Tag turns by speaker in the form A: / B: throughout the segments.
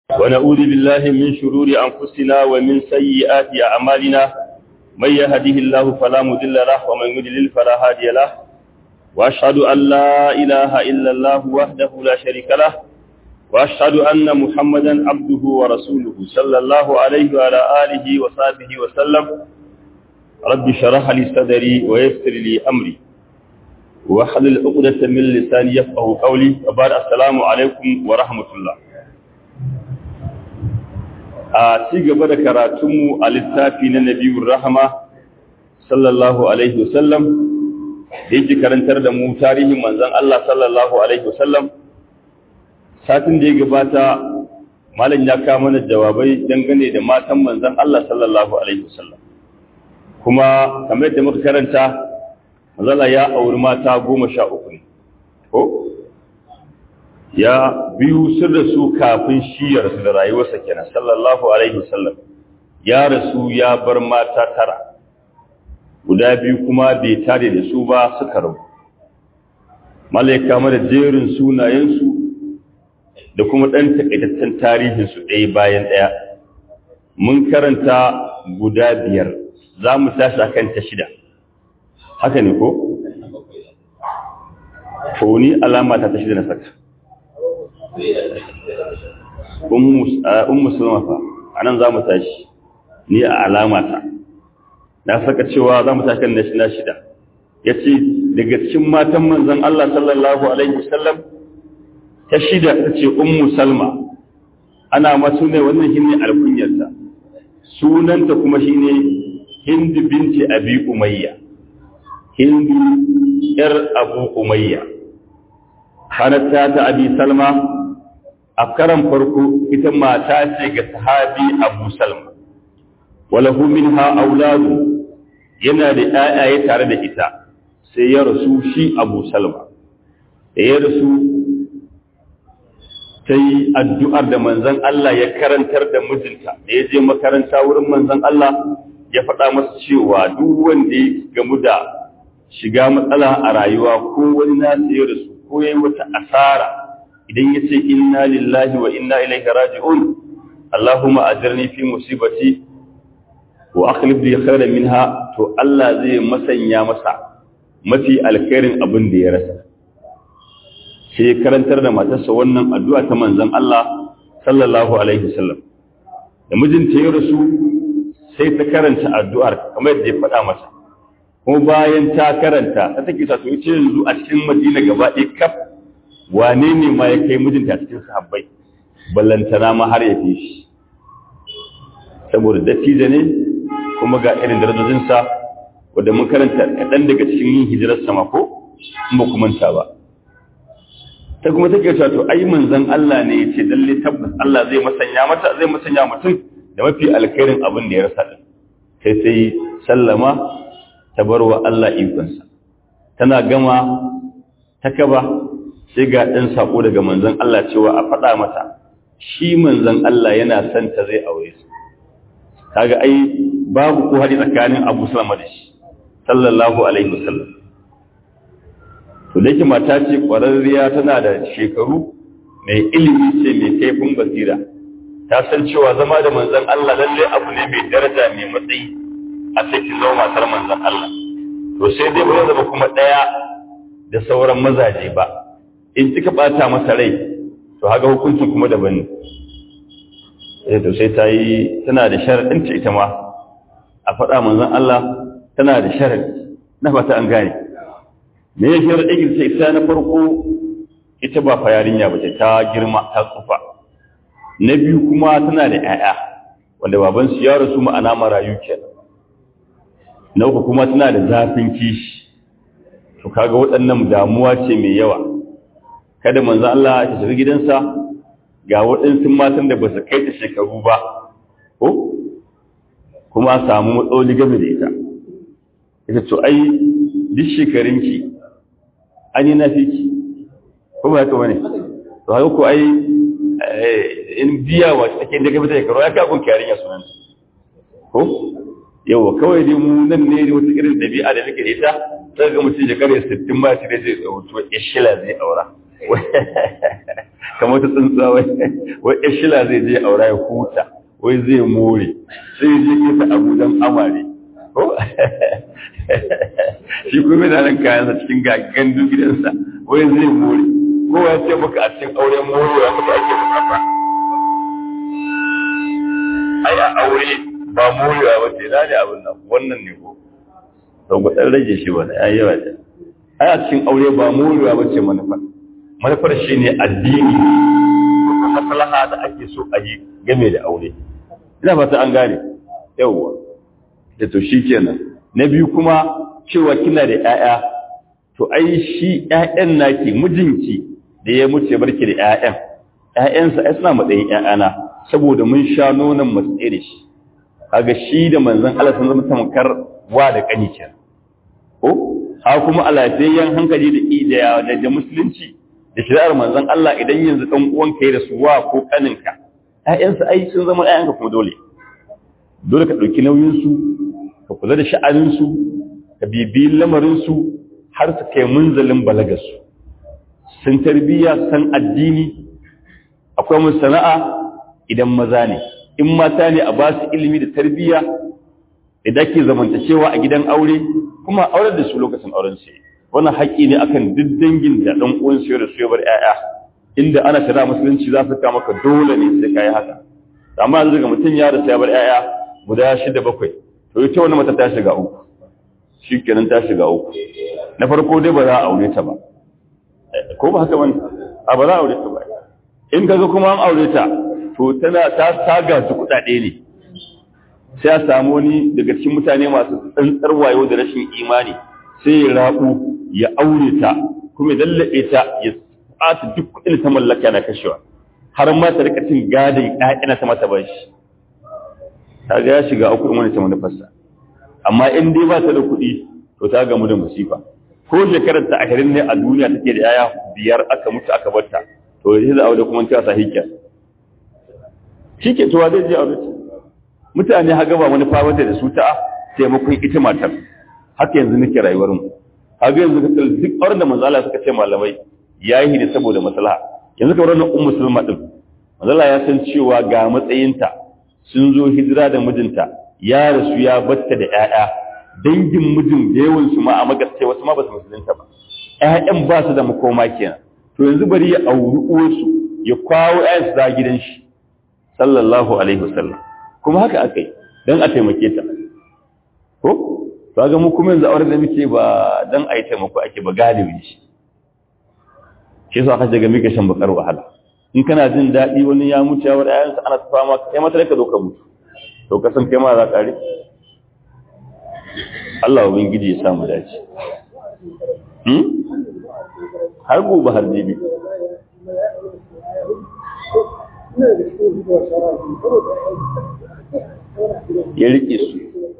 A: ونعوذ بالله من شرور أنفسنا ومن سيئات أعمالنا من يهده الله فلا مضل له ومن يضلل فلا هادي له وأشهد أن لا إله إلا الله وحده لا شريك له وأشهد أن محمدا عبده ورسوله صلى الله عليه وعلى آله وصحبه وسلم رب شرح لي صدري ويسر لي أمري واحلل عقدة من لساني يفقه قولي وبعد السلام عليكم ورحمة الله a ci gaba da karatunmu a littafi na nabiyun rahama sallallahu alaihi wasallam da yake karantar da mu tarihin manzon Allah sallallahu alaihi wasallam satin da ya gabata malam ya kawo mana jawabai dangane da matan manzon Allah sallallahu alaihi wasallam kuma kamar yadda muka karanta manzala ya auri mata goma sha uku ne ko ya biyu sun rasu kafin shi ya rasu da rayuwarsa kenan sallallahu alaihi wasallam ya rasu ya bar mata tara guda biyu kuma bai tare da su ba suka rabu malaika mana jerin sunayensu da kuma ɗan takaitaccen tarihinsu ɗaya bayan ɗaya mun karanta guda biyar za mu tashi a kan ta shida haka ne ko? ko ni alama ta ta shida na saka ummu sulma fa anan zamu tashi ni a alamata na saka cewa zamu tashi kan na shida yace daga cikin matan manzon Allah sallallahu alaihi wasallam ta shida tace ummu salma ana masu ne wannan shine alkunyarta sunanta kuma shine hind binti abi umayya hind yar abu umayya hanatta ta abi salma a karan farko ita mata ce ga sahabi abu salma walahu minha auladu yana da ƴaƴaye tare da ita sai ya rasu shi abu salma da ya rasu ta yi addu'ar da manzan Allah ya karantar da mijinta da ya je makaranta wurin manzan Allah ya faɗa masa cewa duk wanda ya gamu da shiga matsala a rayuwa ko wani nasu ya rasu ko ya yi wata asara idan ya ce inna lillahi wa inna ilaihi raji'un Allahumma ajirni fi musibati wa akhlif li khairan minha to Allah zai masanya masa mafi alkhairin abin da ya rasa sai karantar da matarsa wannan addu'a ta manzon Allah sallallahu alaihi wasallam da mijinta ya rasu sai ta karanta addu'ar kamar yadda ya faɗa masa kuma bayan ta karanta ta take sa to ita yanzu a cikin Madina gaba ɗaya kaf wane ne ma ya kai mijinta cikin sahabbai ballantana ma har ya fi shi saboda dattijo ne kuma ga irin darajojinsa wadda mun karanta kaɗan daga cikin yin hijirar sama ko in ba ku manta ba ta kuma take cewa to ai manzon Allah ne ya ce lalle tabbas Allah zai masanya mata zai masanya mutum da mafi alkhairin abin da ya rasa din sai sai sallama ta barwa Allah ikonsa tana gama ta kaba sai ga ɗan saƙo daga manzan Allah cewa a faɗa mata shi manzan Allah yana son ta zai aure su kaga ai babu ko haɗi tsakanin Abu Salama da shi sallallahu alaihi wasallam to da yake mata ce ƙwararriya tana da shekaru mai ilimi ce mai kaifin basira ta san cewa zama da manzan Allah lalle abu ne mai daraja mai matsayi a sai ki zama matar manzan Allah to sai dai ba zama kuma ɗaya da sauran mazaje ba in kika bata masa rai to haga hukuncin kuma daban ne eh to sai ta yi tana da sharadin ta ita ma a faɗa manzon Allah tana da sharadi na fata an gane me ya sharadin sai ita na farko ita ba fa yarinya ba ta girma ta tsufa na biyu kuma tana da ƴaƴa wanda baban su ya rasu ma'ana marayu kenan na uku kuma tana da zafin kishi to kaga waɗannan damuwa ce mai yawa kada manzo Allah ya shiga gidansa ga waɗansu matan da ba su kai ta shekaru ba ko kuma samu matsaloli game da ita ita to ai duk shekarunki an yi na fiki ko ba haka bane to haka ko ai in biya wa take da game da shekaru ya ka kun kiyarin ya sunan ko yawa kawai dai mu nan ne wata irin dabi'a da nake ita sai ga mutum shekaru 60 ba shi da zai wuce ya shila zai aura kamar ta tsuntsuwa wai wai ya shila zai je aura ya huta wai zai more sai ya je kisa abu don amare shi kuma yana nan kayansa cikin gaggan gidansa wai zai more kowa ya ce maka a cikin auren morewa maka ake bukata ai a aure ba morewa ba ce na ne abin nan wannan ne ko to ku dan rage shi wani ai yawa ce ai a cikin aure ba morewa ba ce manufar manufar shi ne addini maslaha da ake so a yi game da aure ina fata an gane yawwa da to shi kenan na biyu kuma cewa kina da 'ya'ya to ai shi 'ya'yan naki mijinki da ya mutu barki da 'ya'yan ‘ya'yansa ai suna matsayin ‘ya'yana saboda mun sha nonon masu tsere shi kaga shi da manzan Allah sun zama tamkar wa da ƙani ke ko ha kuma a lafiyayyen hankali da da da musulunci da shari'ar manzan Allah idan yanzu ɗan uwanka ya rasu wa ko ƙaninka ‘ya'yansa ai sun zama ‘ya'yanka kuma dole dole ka ɗauki nauyinsu ka kula da sha'aninsu ka bibiyi lamarinsu har su kai munzalin balagarsu sun tarbiyya san addini akwai mun sana'a idan maza ne in mata ne a ba su ilimi da tarbiyya idan ke zamantacewa a gidan aure kuma aurar da su lokacin auren su wannan haƙƙi ne akan duk dangin da ɗan uwan su da su ya bar ƴaƴa inda ana shari'a musulunci za su ka maka dole ne sai kai haka amma yanzu ga mutum ya rasa ya bar ƴaƴa guda shida bakwai to ita wannan mata ta shiga uku shikenan ta shiga uku na farko dai ba za a aure ta ba ko ba haka bane a ba za a aure ta ba in kaga kuma an aure ta to tana ta taga su kudade ne sai a samu wani daga cikin mutane masu tsantsar wayo da rashin imani sai ya rabu ya aure ta kuma ya dallabe ta ya tsata duk kudin ta mallaka na kashewa har ma ta rika cin gadin ƴaƴana ta mata bashi kaga ya shiga uku in wani ta manufarsa amma in dai ba ta da kuɗi to ta gamu da musifa ko shekarar ta ashirin ne a duniya take da yaya biyar aka mutu aka barta to yanzu da aure kuma ta sa hikya shike to zai je aure mutane haga ba wani fawata da su ta taimakon ita matar haka yanzu nake rayuwar mu haga yanzu ka duk auren da manzo Allah suka ce malamai yayi ne saboda maslaha yanzu kamar wannan ummu sulma din manzo Allah ya san cewa ga matsayinta sun zo hijira da mijinta ya rasu ya batta da ƴaƴa dangin mijin da yawan su ma a magaske wasu ma ba su musulunta ba ƴaƴan ba su da makoma kenan to yanzu bari ya auri uwarsu ya kwawo ƴaƴansu za gidan shi sallallahu alaihi wasallam kuma haka aka yi don a taimake ta ko to ga mu kuma yanzu auren da muke ba don a yi taimako ake ba galibi shi shi yasa aka ga muke shan bakar wahala in kana jin daɗi wani ya mutu ya war ƴaƴansa ana ta fama kai mata ka zo ka mutu to ka san kai ma za ka ri Allah ubangiji ya samu dace hmm har gobe har jibi ya rike su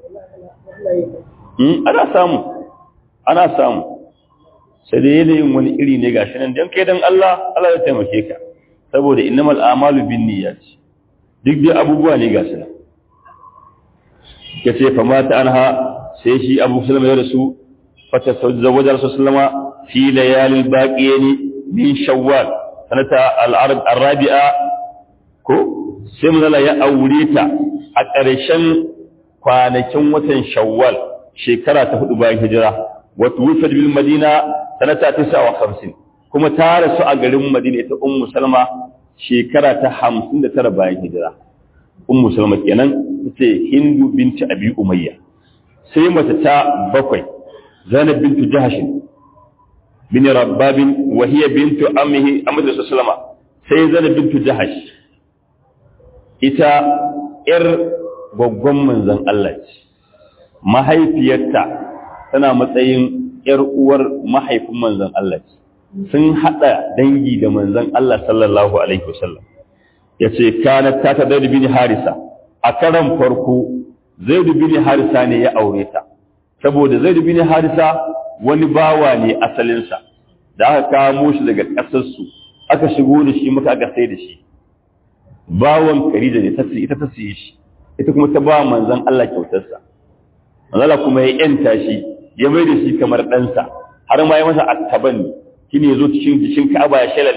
A: ana samu ana samu sai da yanayin wani iri ne gashi nan don kai don Allah Allah ya taimake ka saboda innamal amalu bin niyyat duk dai abubuwa ne gasu nan yace fa mata anha sai shi Abu Sulaiman ya rasu fa tazawwaja Rasul sallama fi layalil baqiyani min shawwal sanata al-arab ar-rabi'a ko sai manzala ya aure ta a ƙarshen kwanakin watan shawwal shekara ta hudu bayan hijira wata wufad bil madina sanata tisa wa hamsin kuma ta rasu a garin madina ita ummu salma shekara ta hamsin da tara bayan hijira ummu salma kenan ita hindu binti abi umayya sai mata ta bakwai zainab bintu jahashin bin rabbabin wa hiya bintu ammihi amadu sallama sai zainab bintu jahash ita ‘yar gwaggon manzan Allah ce, mahaifiyarta tana matsayin ‘yar uwar mahaifin manzan Allah ce, sun haɗa dangi da manzan Allah sallallahu Alaihi wasallam. Ya ce, kana ta ta zai bin harisa, a karan farko zai bin harisa ne ya aure ta, saboda zai bin harisa wani bawa ne asalinsa, da aka kamo shi daga ƙasarsu, aka shigo da shi muka aka sai da shi. bawan Khadija ne tace ita ta siye shi ita kuma ta ba manzon Allah kyautarsa manzon Allah kuma ya yanta shi ya mai da shi kamar ɗansa har ma ya masa attaban shine yazo cikin cikin Ka'aba ya shalanta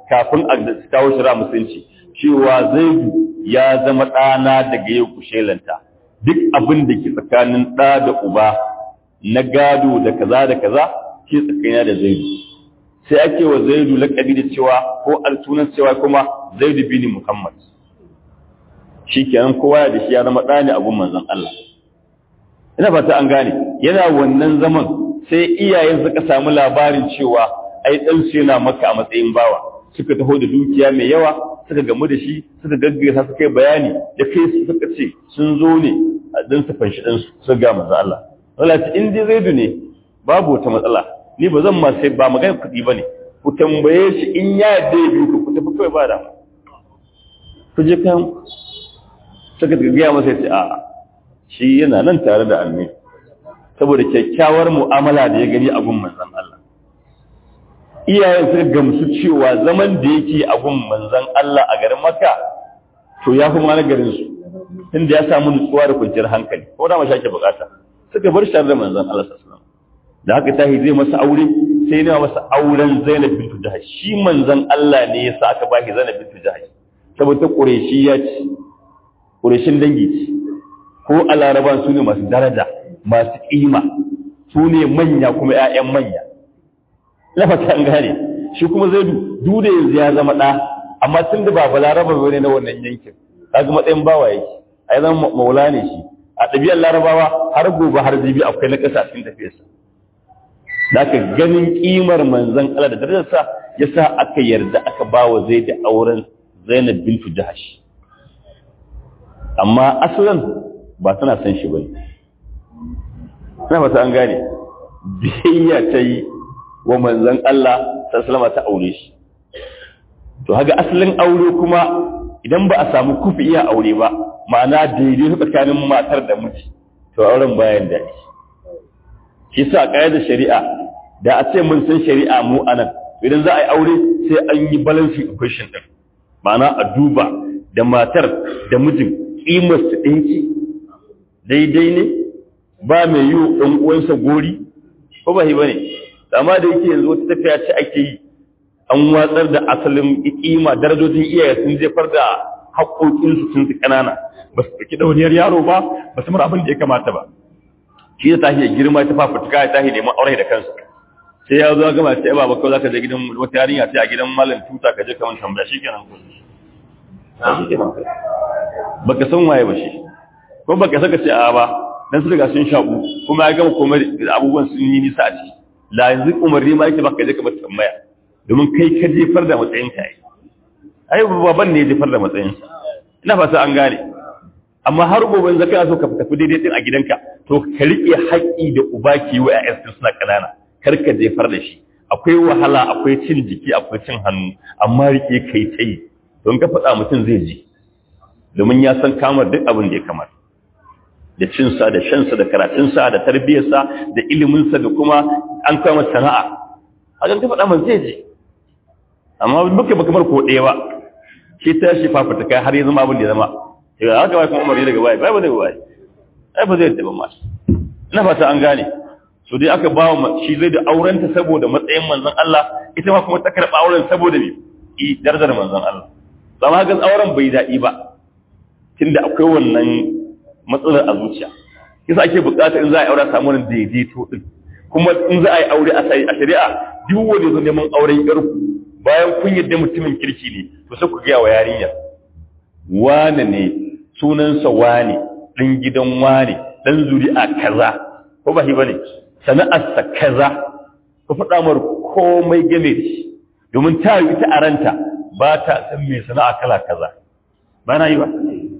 A: kafin a kawo shira musulunci cewa zaidu ya zama ɗana daga yau kushelanta duk abin da ke tsakanin ɗa da uba na gado da kaza da kaza ke tsakanina da zaidu sai ake wa zaidu laƙabi da cewa ko altunan cewa kuma zaidu bin muhammad shi kenan kowa da shi ya zama ɗa ne a gun manzon Allah ina fata an gane yana wannan zaman sai iyayen suka samu labarin cewa ai ɗan su yana maka a matsayin bawa suka taho da dukiya mai yawa suka gamu da shi suka gaggasa suka yi bayani da kai suka ce sun zo ne a dan su fanshi ɗan su suka ga manzon Allah Allah ce in dai zaidu ne babu wata matsala ni ba zan ma sai ba magana kuɗi ba ne ku tambaye shi in ya yarda ya biyu ku tafi kawai ba da ku je kan suka gaya masa ya ce a'a shi yana nan tare da annabi saboda kyakkyawar mu'amala da ya gani a gun manzon Allah iyayen suka gamsu cewa zaman da yake a gun manzon Allah a garin Makka to ya fi mana garin su inda ya samu nutsuwa da kwanciyar hankali ko da mashake bukata suka bar shi da manzon Allah sallallahu alaihi wasallam da haka tahi zai masa aure sai ne masa auren Zainab bintu Jahash shi manzon Allah ne ya sa aka baki Zainab bintu Jahash saboda Qurayshi ya ci Qurayshin dangi ce ko a laraban su ne masu daraja masu ƙima su ne manya kuma 'ya'yan manya na fata an gane shi kuma zai duda yanzu ya zama ɗa amma tun da ba balaraba ba ne na wannan yankin kaga matsayin bawa yake a yi zama maula ne shi a ɗabi'ar larabawa har gobe har jibi akwai na ƙasa cikin tafiyarsa da aka ganin ƙimar manzan Allah da darajarsa ya sa aka yarda aka ba wa zai da auren zainab bintu jahash amma asalin ba tana san shi bane ina fata an gane biyayya ta yi wa manzon Allah sallallahu ta aure shi to haga asalin aure kuma idan ba a samu kufi iya aure ba ma'ana daidai tsakanin matar da miji to auren bayan da shi sa da shari'a da a ce mun san shari'a mu anan idan za a yi aure sai an yi balancing equation din ma'ana a duba da matar da mijin kimar su ɗinki daidai ne ba mai yi ɗan uwansa gori ko ba ba ne amma da yake yanzu wata tafiya ce ake yi an watsar da asalin kima darajojin iyaye sun jefar da haƙoƙinsu sun su ƙanana ba su ɗauki ɗauniyar yaro ba ba su mara abin da ya kamata ba shi da tashi ya girma ta fafutuka ya tashi neman aure da kansa sai ya zo gama sai ba ba kawai zaka je gidan wata yarinya sai a gidan malam tuta ka je ka mun tambaya shikenan ko shikenan baka san waye ba shi ko baka saka ce a ba dan su riga sun shaku kuma ya gama komai abubuwan sun yi nisa a ciki la yanzu umarni ma yake baka je ka mata tambaya domin kai ka jefar da matsayin ka yi ai baban ne ya jefar da matsayin sa ina fata an gane amma har gobe in zaka so ka tafi daidai din a gidanka to ka rike haƙƙi da uba ki wa ƴaƴan suna kanana kar ka jefar da shi akwai wahala akwai cin jiki akwai cin hannu amma rike kai tai don ka faɗa mutum zai ji domin ya san kamar duk abin da ya kamata da cinsa da shansa da karatunsa da tarbiyyarsa da iliminsa da kuma an kama sana'a a ka faɗa man zai ji amma duka baka bar ko ɗaya ba shi ta shi fafata kai har ya zama abin da ya zama ya haka bai kuma umarni daga baya bai ba daga baya ai ba zai yadda ba ma ina fata an gane so dai aka ba wa shi zai da aurenta saboda matsayin manzon Allah ita ma kuma ta karɓa auren saboda me i darajar manzon Allah amma ga auren bai daɗi ba tunda akwai wannan matsalar a zuciya kisa ake bukata in za a yi aure a samu wani daidaito din kuma in za a yi aure a shari'a duk wanda zo neman auren yarku bayan kun yadda mutumin kirki ne to sai ku gaya wa yarinya wane ne sunansa wane ɗan gidan wane ɗan zuri'a kaza ko ba shi bane sana'arsa kaza ku faɗa mar komai game da shi domin ta yi ita a ranta ba ta san mai sana'a kala kaza ba na yi ba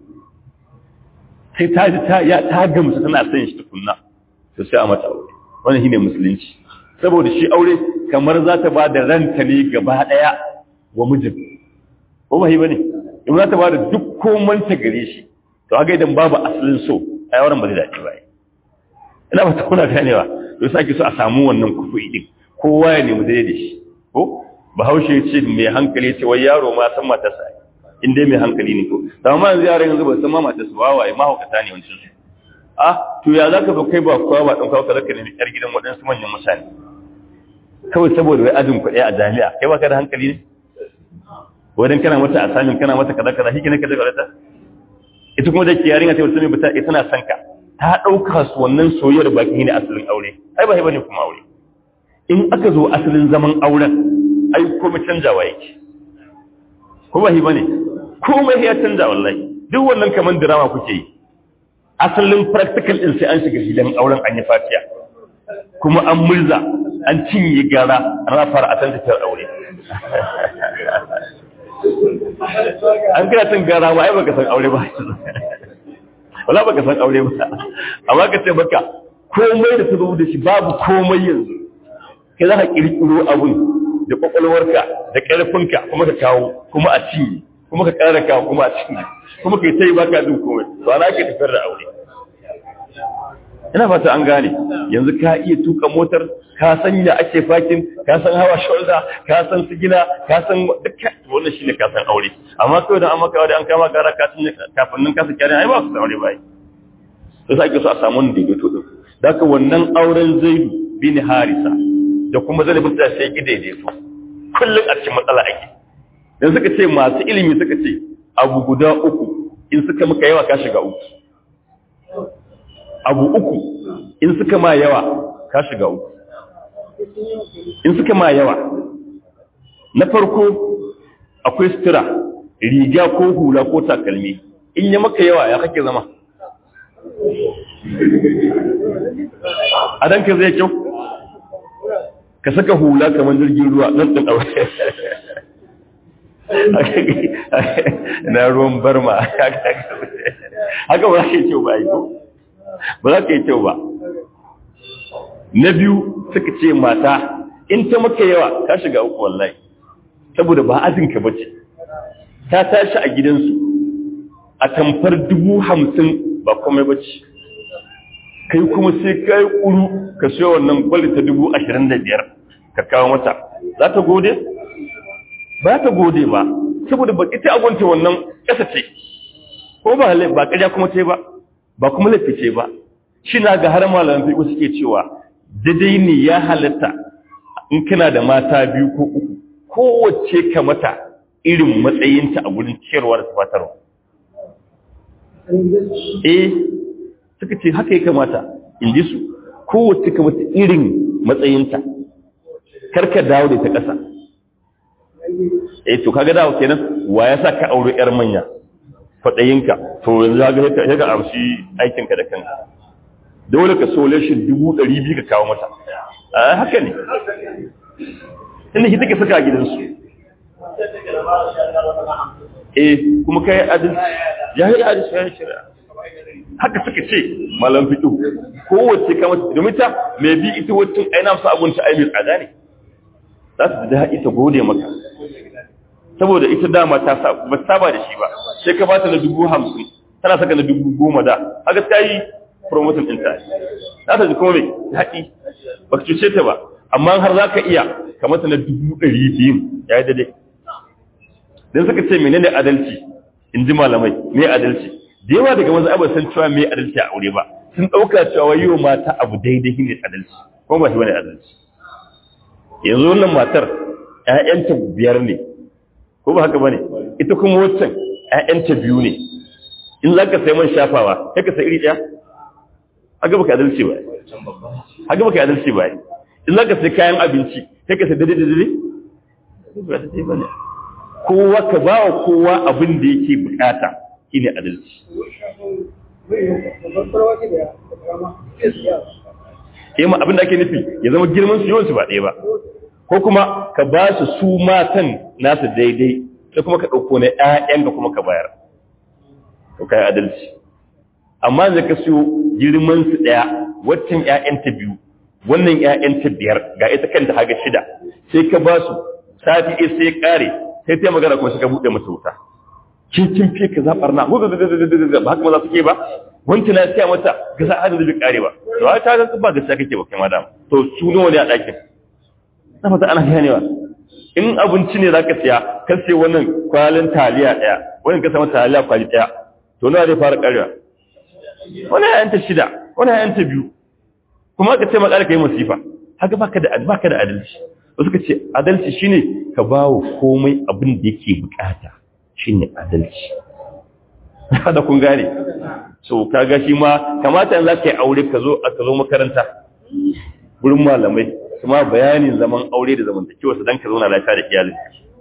A: sai ta ji ta ya ta gamsu tana son shi tukunna to sai a mata aure wannan shine musulunci saboda shi aure kamar za ta ba da ranta ne gaba daya wa mijin ko ba yi bane in za ta ba da duk komanta gare shi to haka idan babu asalin so ai auren ba zai dace ba ina ba ta kuna ganewa to sai ake so a samu wannan kufi din kowa ya nemi daidai da shi ko bahaushe ya ce mai hankali ya ce wai yaro ma san matarsa in dai mai hankali ne ko da ma yanzu yaran yanzu ba san ma matarsa ba waye mahaukata ne wancan su ah to ya zaka ba kai ba kowa ba dan kawo ka zaka nemi yar gidan waɗansu manyan mutane kawai saboda wai ajin kuɗi a jami'a kai ba ka da hankali ne wadan kana mata asamin kana mata kaza kaza shi ne ka daga ta ita kuma da ke yarinya ta wata mai bata ita na son ka ta ɗauka su wannan soyayyar baki ne asalin aure ai ba ne kuma aure in aka zo asalin zaman auren ai komai canjawa yake ko ba bane komai ya canja wallahi duk wannan kaman drama kuke yi asalin practical din sai an shiga gidan auren an yi fatiya kuma an murza an cinye gara ana fara a tantatar aure an kana cin gara ba ai baka san aure ba wala baka san aure ba amma ka ce baka komai da ta zo da shi babu komai yanzu kai za ka kirkiro abun da kwakwalwarka da ƙarfinka kuma ka kawo kuma a cinye kuma ka ƙara kawo kuma a cinye kuma ka yi ta yi baka jin komai ba na ke tafiyar da aure ina fata an gane yanzu ka iya tuka motar ka san ya ake fakin ka san hawa shoulder ka san sigina ka san dukkan wannan shine ka san aure amma kawai da an maka da an kama kara kafin nan ka saki ai ba su aure bai to sai ake so a samu wanda ya to din daga wannan auren Zaid bin Harisa da kuma Zaid bin sai ki daidaito kullun a cikin matsala ake dan suka ce masu ilimi suka ce abu guda uku in suka maka yawa ka shiga uku abu uku in suka ma yawa ka shiga uku in suka ma yawa na farko akwai sutura riga ko hula ko takalmi in ya maka yawa ya kake zama a danka zai kyau ka saka hula kamar jirgin ruwa nan ɗin aure na ruwan barma haka ba za ka yi kyau ba yi ko ba za ka yi kyau ba na biyu suka ce mata in ta maka yawa ta shiga uku wallahi saboda ba azinka ba ce ta tashi a gidansu a tamfar dubu hamsin ba komai ba ce kai kuma sai ka yi ƙuru ka siyo wannan gwali ta dubu ashirin da biyar ka kawo mata za ta gode? ba ta gode ba saboda ba ita agonta wannan ƙasa ce ko ba ba ƙarya kuma ce ba ba kuma laifi ce ba shi na ga har malaman fiƙo suke cewa daidai ne ya halatta in kana da mata biyu ko uku kowace ka mata irin matsayinta a gurin ciyarwa da tafatarwa eh suka ce haka ya kamata in ji su kowace ka mata irin matsayinta karka dawo da ta ƙasa eh to kaga dawo kenan wa ya sa ka aure yar manya faɗayinka to yanzu ga ya ga amshi aikinka da kanka dole ka sole shi dubu ɗari biyu ka kawo mata a haka ne inda shi take saka a gidansu eh kuma kai adalci ya yi adalci ya yi shari'a haka suka ce malam fito kowace kama domin ta mai bi ita wacce aina su abunta ai mai tsada ne za su da ita gode maka saboda ita dama ta ba saba da shi ba sai ka bata na dubu hamsin tana saka na dubu goma da haka ta yi promotion ɗin ta za ta ji kuma mai haɗi ba ka cuce ta ba amma har za ka iya kamata na dubu ɗari biyu ya yi daidai don suka ce menene adalci in ji malamai me adalci da yawa daga wanzu abin san cewa me adalci a aure ba sun ɗauka cewa yi wa mata abu daidai ne adalci kuma ba shi wani adalci yanzu wannan matar ‘ya'yanta biyar ne ko ba haka ba ne ita kuma waccan ‘ya'yanta biyu ne in za ka sai man shafawa sai ka sai iri ɗaya haka baka adalci ba haka baka adalci ba in za ka sai kayan abinci sai ka sai daidai daidai ba daidai ba ne kowa ka ba wa kowa abin da yake bukata shine adalci Kema abin da ake nufi ya zama girman su yawansu ba ɗaya ba, ko kuma ka ba su su matan nasu daidai, sai kuma ka ɗauko na ‘ya'yan ka kuma ka bayar. To kai adalci. Amma zai ka siyo girman su ɗaya, waccan ‘ya'yanta biyu, wannan ‘ya'yanta biyar, ga ita kanta haga shida, sai ka ba su, sati ɗaya sai ya ƙare, sai ta magana kuma suka buɗe masa wuta. kin kin fi ka zabar na ba haka maza suke ba wanti na siya mata ga za a da zai kare ba to ai ta ga ba gaskiya kake ba kai madam to su nawa ne a ɗakin na fata ana ganewa in abinci ne zaka siya ka siya wannan kwalin taliya ɗaya wannan ka sama taliya kwali ɗaya to nawa zai fara karewa wani ya yanta shida wani ya yanta biyu kuma ka ce makar kai masifa haka baka da baka da adalci wasu ka ce adalci shine ka ba wa komai abin da yake bukata shine adalci da kun gane so kaga shi ma kamata yanzu ka yi aure ka zo ka zo makaranta gurin malamai kuma bayanin zaman aure da zamantakewa su dan ka zauna lafiya da iyalin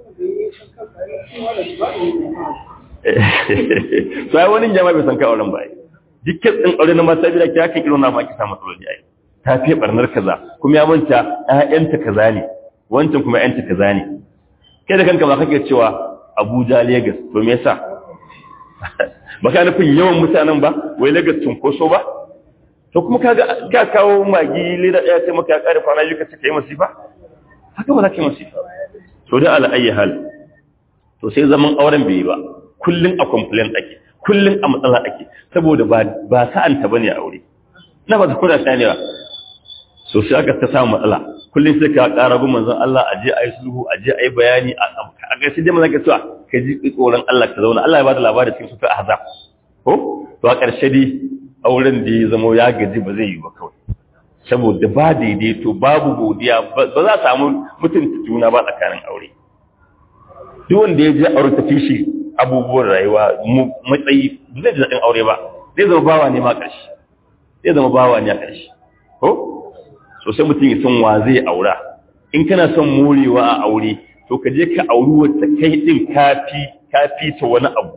A: sai wani jama'a bai san ka auren ba ai dukkan din aure na mata bi da kya kan irin na ma ki samu matsaloli ai ta fi barnar kaza kuma ya manta ƴaƴanta kaza ne wancan kuma ƴaƴanta kaza ne kai da kanka ba kake cewa Abuja Lagos to me yasa baka nufin yawan mutanen ba wai Lagos cunkoso ba to kuma kaga ka kawo magi leda ɗaya sai maka ya ƙare kwana biyu ka ce ka yi masifa haka ba za ka yi masifa to da ala ayi hal to sai zaman auren bai yi ba kullun a complaint ake kullun a matsala ake saboda ba ba sa'anta bane aure na ba ta kula shani ba so sai aka ta samu matsala kullun sai ka ƙara gun manzon Allah aje ayi sulhu aje ayi bayani a ga sai dai manzon ka cewa ka ji tsoron Allah ka zauna Allah ya bada labari cikin sufa ahzab ko to a ƙarshe dai auren da ya zama ya gaji ba zai yi ba kawai saboda ba daidaito babu godiya ba za a samu mutunta juna ba tsakanin aure duk wanda ya je aure tafi shi abubuwan rayuwa matsayi ba zai ji daɗin aure ba zai zama bawa ne ma ƙarshe zai zama bawa ne a ƙarshe ko so sai mutum ya san wa zai aura in kana son morewa a aure to ka je ka auri wacce kai din kafi kafi ta wani abu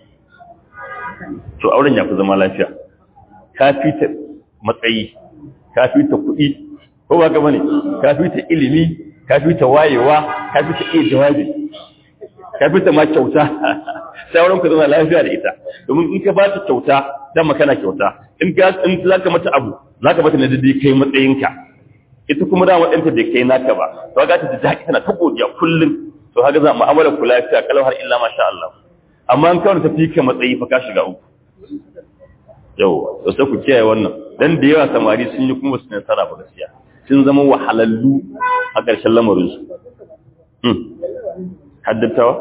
A: to auren ya fi zama lafiya ka fita matsayi ka fita kuɗi ko ba ka bane ka fita ilimi ka fita wayewa ka fita iya jawabi ka fita ma kyauta sauran ku zama lafiya da ita domin in ka ba ta kyauta dan makana kyauta in ka in za ka mata abu za ka mata na dai kai matsayinka ita kuma da waɗanta bai kai naka ba to ga ta da daɗi tana ta godiya kullum to haka za mu'amalar ku lafiya kalau har illa masha Allah amma in kawai ta fi ka matsayi fa ka shiga uku yau da sai ku kiyaye wannan dan da yawa samari sun yi kuma su nasara ba gaskiya sun zama wahalallu a ƙarshen lamarin su hmm haddatawa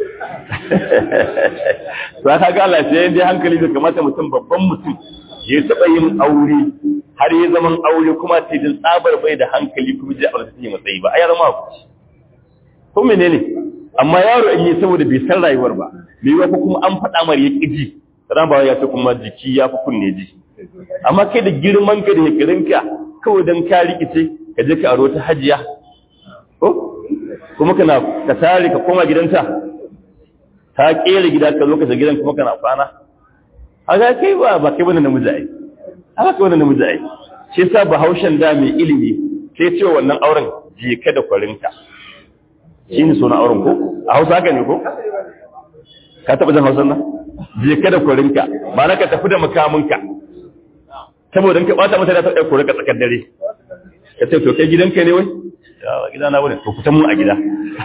A: to aka ga lafiya dai hankali da kamata mutum babban mutum ya taba yin aure har ya zaman aure kuma sai din tsabar bai da hankali kuma ji aure take matsayi ba ai zama ku ko menene amma yaro in yi saboda bai san rayuwar ba bai wa kuma an faɗa mar ya kiji ran ba ya ce kuma jiki ya fi kunne ji amma kai da girman ka da hekirinka kawai don ka rikice ka je ka aro ta hajiya ko kuma kana ka tare ka koma gidanta ta kera gida ka zo ka shiga gidan kuma kana kwana haka kai ba ba kai bane namiji ai haka kai bane namiji ai shi yasa bahaushen da mai ilimi sai ce wannan auren je ka da kwarinka shine sunan auren ko a Hausa haka ne ko ka taba jin Hausa nan je ka da kwarinka ba na ka tafi da makaminka saboda ka bata mata da ta ɗauko ka tsakar dare ka ce to kai gidanka ne wai ya gidana bane to kutan mu a gida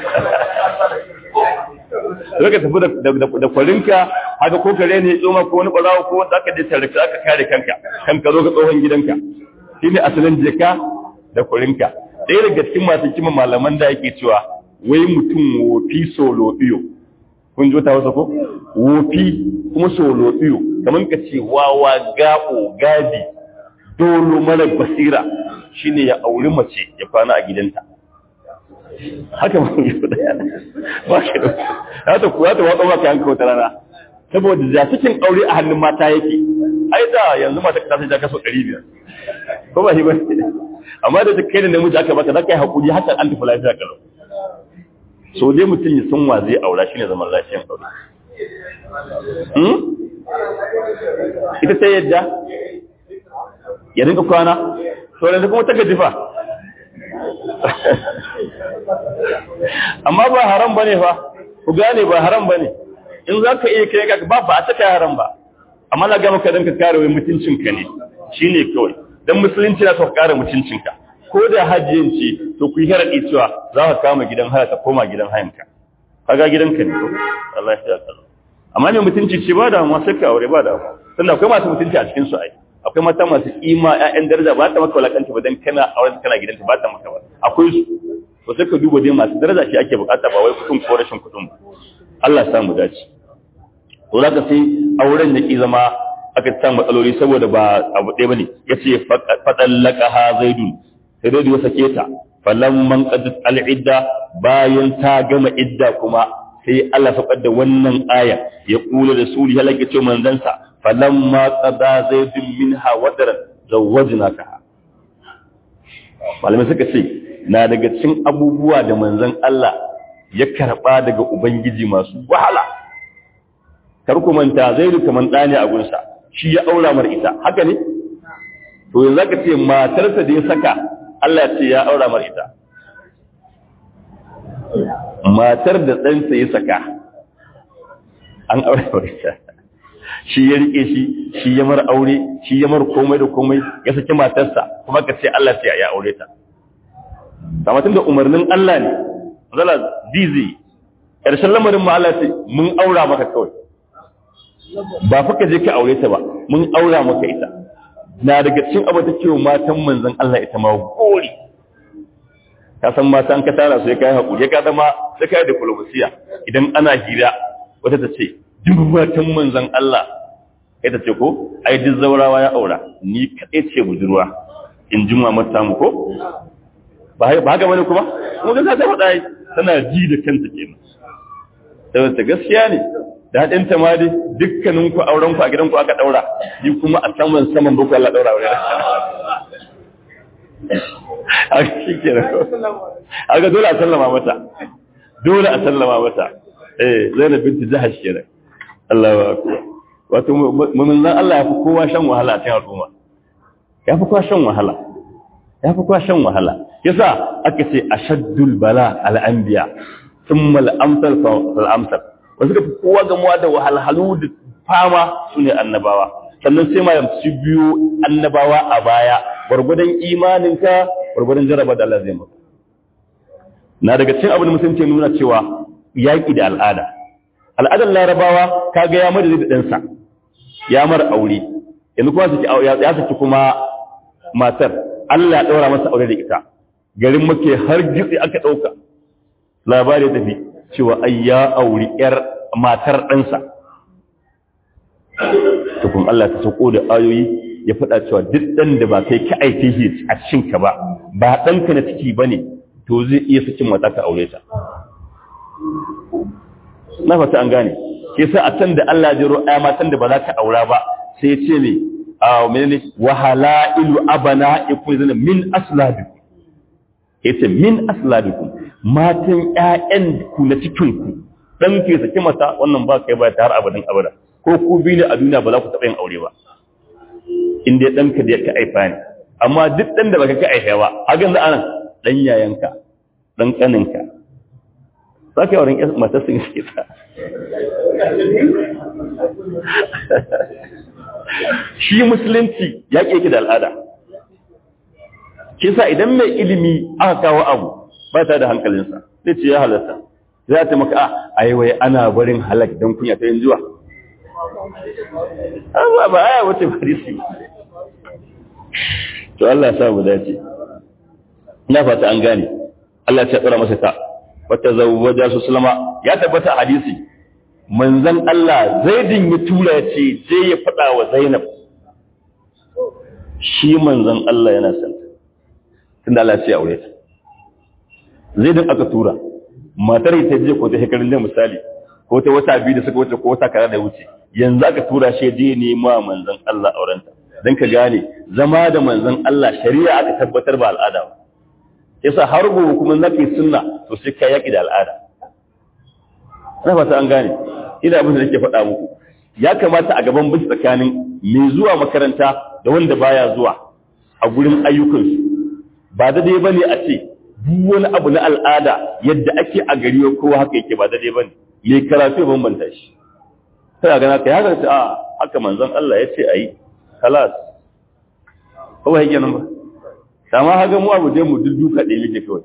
A: sai ka tafi da kwarinka haka ko kare ne tsoma ko wani ɓarawo ko wanda aka je tare ka aka kare kanka kan ka zo ka tsohon gidanka shine asalin jeka da kwarinka ɗaya daga cikin masu kima malaman da yake cewa wai mutum wofi solo iyo kun ji wata wasa ko wofi kuma solo iyo kamar ka ce wawa gabo gabi dolo mara basira shine ya auri mace ya kwana a gidanta haka ba yi da ba shi da za ta kuwa ta watsa maka yanka wata rana saboda da cikin aure a hannun mata yake ai da yanzu mata ta sai ta kaso 500 ko ba shi ba amma da kai da namiji aka baka zaka yi hakuri haka an tafi lafiya kalau so dai mutum ya san wa zai aura shine zaman lafiyan aure hmm ita sai yadda ya dinka kwana to yanzu kuma ta gajifa amma ba haram bane fa ku gane ba haram bane in za ka iya kai ka ba ba a saka haram ba amma na ga maka dan ka kare wai mutuncinka ne shine kawai dan musulunci na so ka kare mutuncinka ko da hajjiyin ce to ku yi haradi cewa za ka kama gidan haya ka koma gidan hayanka kaga gidanka ne ko Allah ya tsara amma ne mutunci ce ba da mu sai ka aure ba da mu tunda akwai masu mutunci a cikin su ai akwai mata masu kima ƴaƴan daraja ba ta maka walakanta ba dan kana auren kana gidanta ba ta maka ba akwai su to sai ka duba dai masu daraja shi ake bukata ba wai kudin ko rashin kudin ba Allah ya samu dace to zaka sai auren da ki zama aka ta matsaloli saboda ba abu ɗaya bane yace fadallaka ha zaidun sai dai ya sake ta falamman qadat al-idda bayan ta gama idda kuma sai Allah faɗa da wannan aya ya kula da suri halaka ce manzansa falamma qada zaidun minha wadaran zawwajnaka malamai suka ce na daga cikin abubuwa da manzon Allah ya karba daga ubangiji masu wahala kar ku manta zaidu kaman ɗani a gunsa shi ya aura mar ita haka ne to yanzu ka ce matarsa da ya saka Allah ce ya aura mar ita matar da ɗansa ya saka an aura mar ita shi ya rike shi shi ya mar aure shi ya mar komai da komai ya saki matarsa kuma ka ce Allah ce ya aure ta kamatin da umarnin Allah ne zala dizi ƙarshen lamarin ma Allah ce mun aura maka kawai ba fa ka je ka aure ta ba mun aura maka ita na daga cikin abu ta cewa matan manzon Allah ita ma gori ka san mata an ka tara su ya kai hakuri ya ka zama sai kai diplomasiya idan ana hira wata ta ce duk matan manzon Allah kai ta ce ko ai duk zaurawa ya aura ni kadai ce budurwa in ji mamar ta mu ko ba haka bane kuma kuma ga ta faɗa tana ji da kanta kenan saboda gaskiya ne daɗin ta ma dai dukkanin ku auren ku a gidan ku aka daura ni kuma a saman saman boko Allah daura aure a shi kenan aga dole a sallama mata dole a sallama mata eh Zainab binti Jahash kenan Allahu akbar wato mun zan Allah ya fi kowa shan wahala a cikin al'umma ya fi kowa shan wahala ya fi kowa shan wahala yasa aka ce ashaddul bala al-anbiya thumma al-amsal fal-amsal wasu da kowa gamuwa da wahalhalu da fama su ne annabawa sannan sai ma su biyo annabawa a baya gwargwadon imaninka gwargwadon jaraba da Allah zai maka na daga cikin abin da musulunci nuna cewa yaƙi da al'ada al'adar larabawa kaga ya mada da ɗansa ya mara aure yanzu kuma ya saki kuma matar Allah ya ɗaura masa aure da ita garin make har gitsi aka ɗauka labari tafi cewa ai ya auri ‘yar matar ɗansa. Tukun Allah ta sauko da ayoyi ya faɗa cewa duk ɗan da ba kai ka aike shi a cikinka ba, ba ɗanka na ciki ba ne, to zai iya sakin mata ka aure ta. Na fata an gane, ke sa a can da Allah ya jiro aya matan da ba za ka aura ba, sai ya ce ne, a menene wahala ilu abana ikun zana min aslabikum. Ya ce min aslabikum matan ƴaƴan ku na cikin ku dan ke saki mata wannan ba kai ba ta har abadan abada ko ku bi ne a duniya ba za ku taɓa yin aure ba in dai ɗanka da ka aifa ne amma duk ɗan da baka ka aifa ba hakan da anan ɗan yayanka ɗan ƙaninka za ka yi wurin matar sun suke sa shi musulunci ya ƙi da al'ada kisa idan mai ilimi aka kawo abu ba ta da hankalinsa zai ce ya halatta za ta maka a aiwai ana barin halak don kunya ta yin zuwa amma ba aya wace farisi to Allah ya sa mu dace ina fata an gane Allah ya tsara masa ta wata zawwaja su sulama ya tabbata a hadisi manzon Allah zaidin ya tura ya ce je ya faɗa wa Zainab shi manzon Allah yana son tunda Allah ya ce aure ta zaidin aka tura matar ta je ko ta shekarun da misali ko ta wata biyu da suka wuce ko wata kaza da wuce yanzu aka tura shi je nema manzon Allah aurenta dan ka gane zama da manzon Allah shari'a aka tabbatar ba al'ada ba yasa har gobe kuma zaka sunna to sai ka yaki da al'ada ina fata an gane ina abin da nake faɗa muku ya kamata a gaban bin tsakanin mai zuwa makaranta da wanda baya zuwa a gurin ayyukansu ba daidai bane a ce duk wani abu na al'ada yadda ake a gari kowa haka yake ba daidai bane mai karatu ya bambanta shi kana gana kai haka ce a haka manzon Allah ya ce ayi kalas kawai yake nan ba sama haka mu abu dai mu dudduka ɗaya yake kawai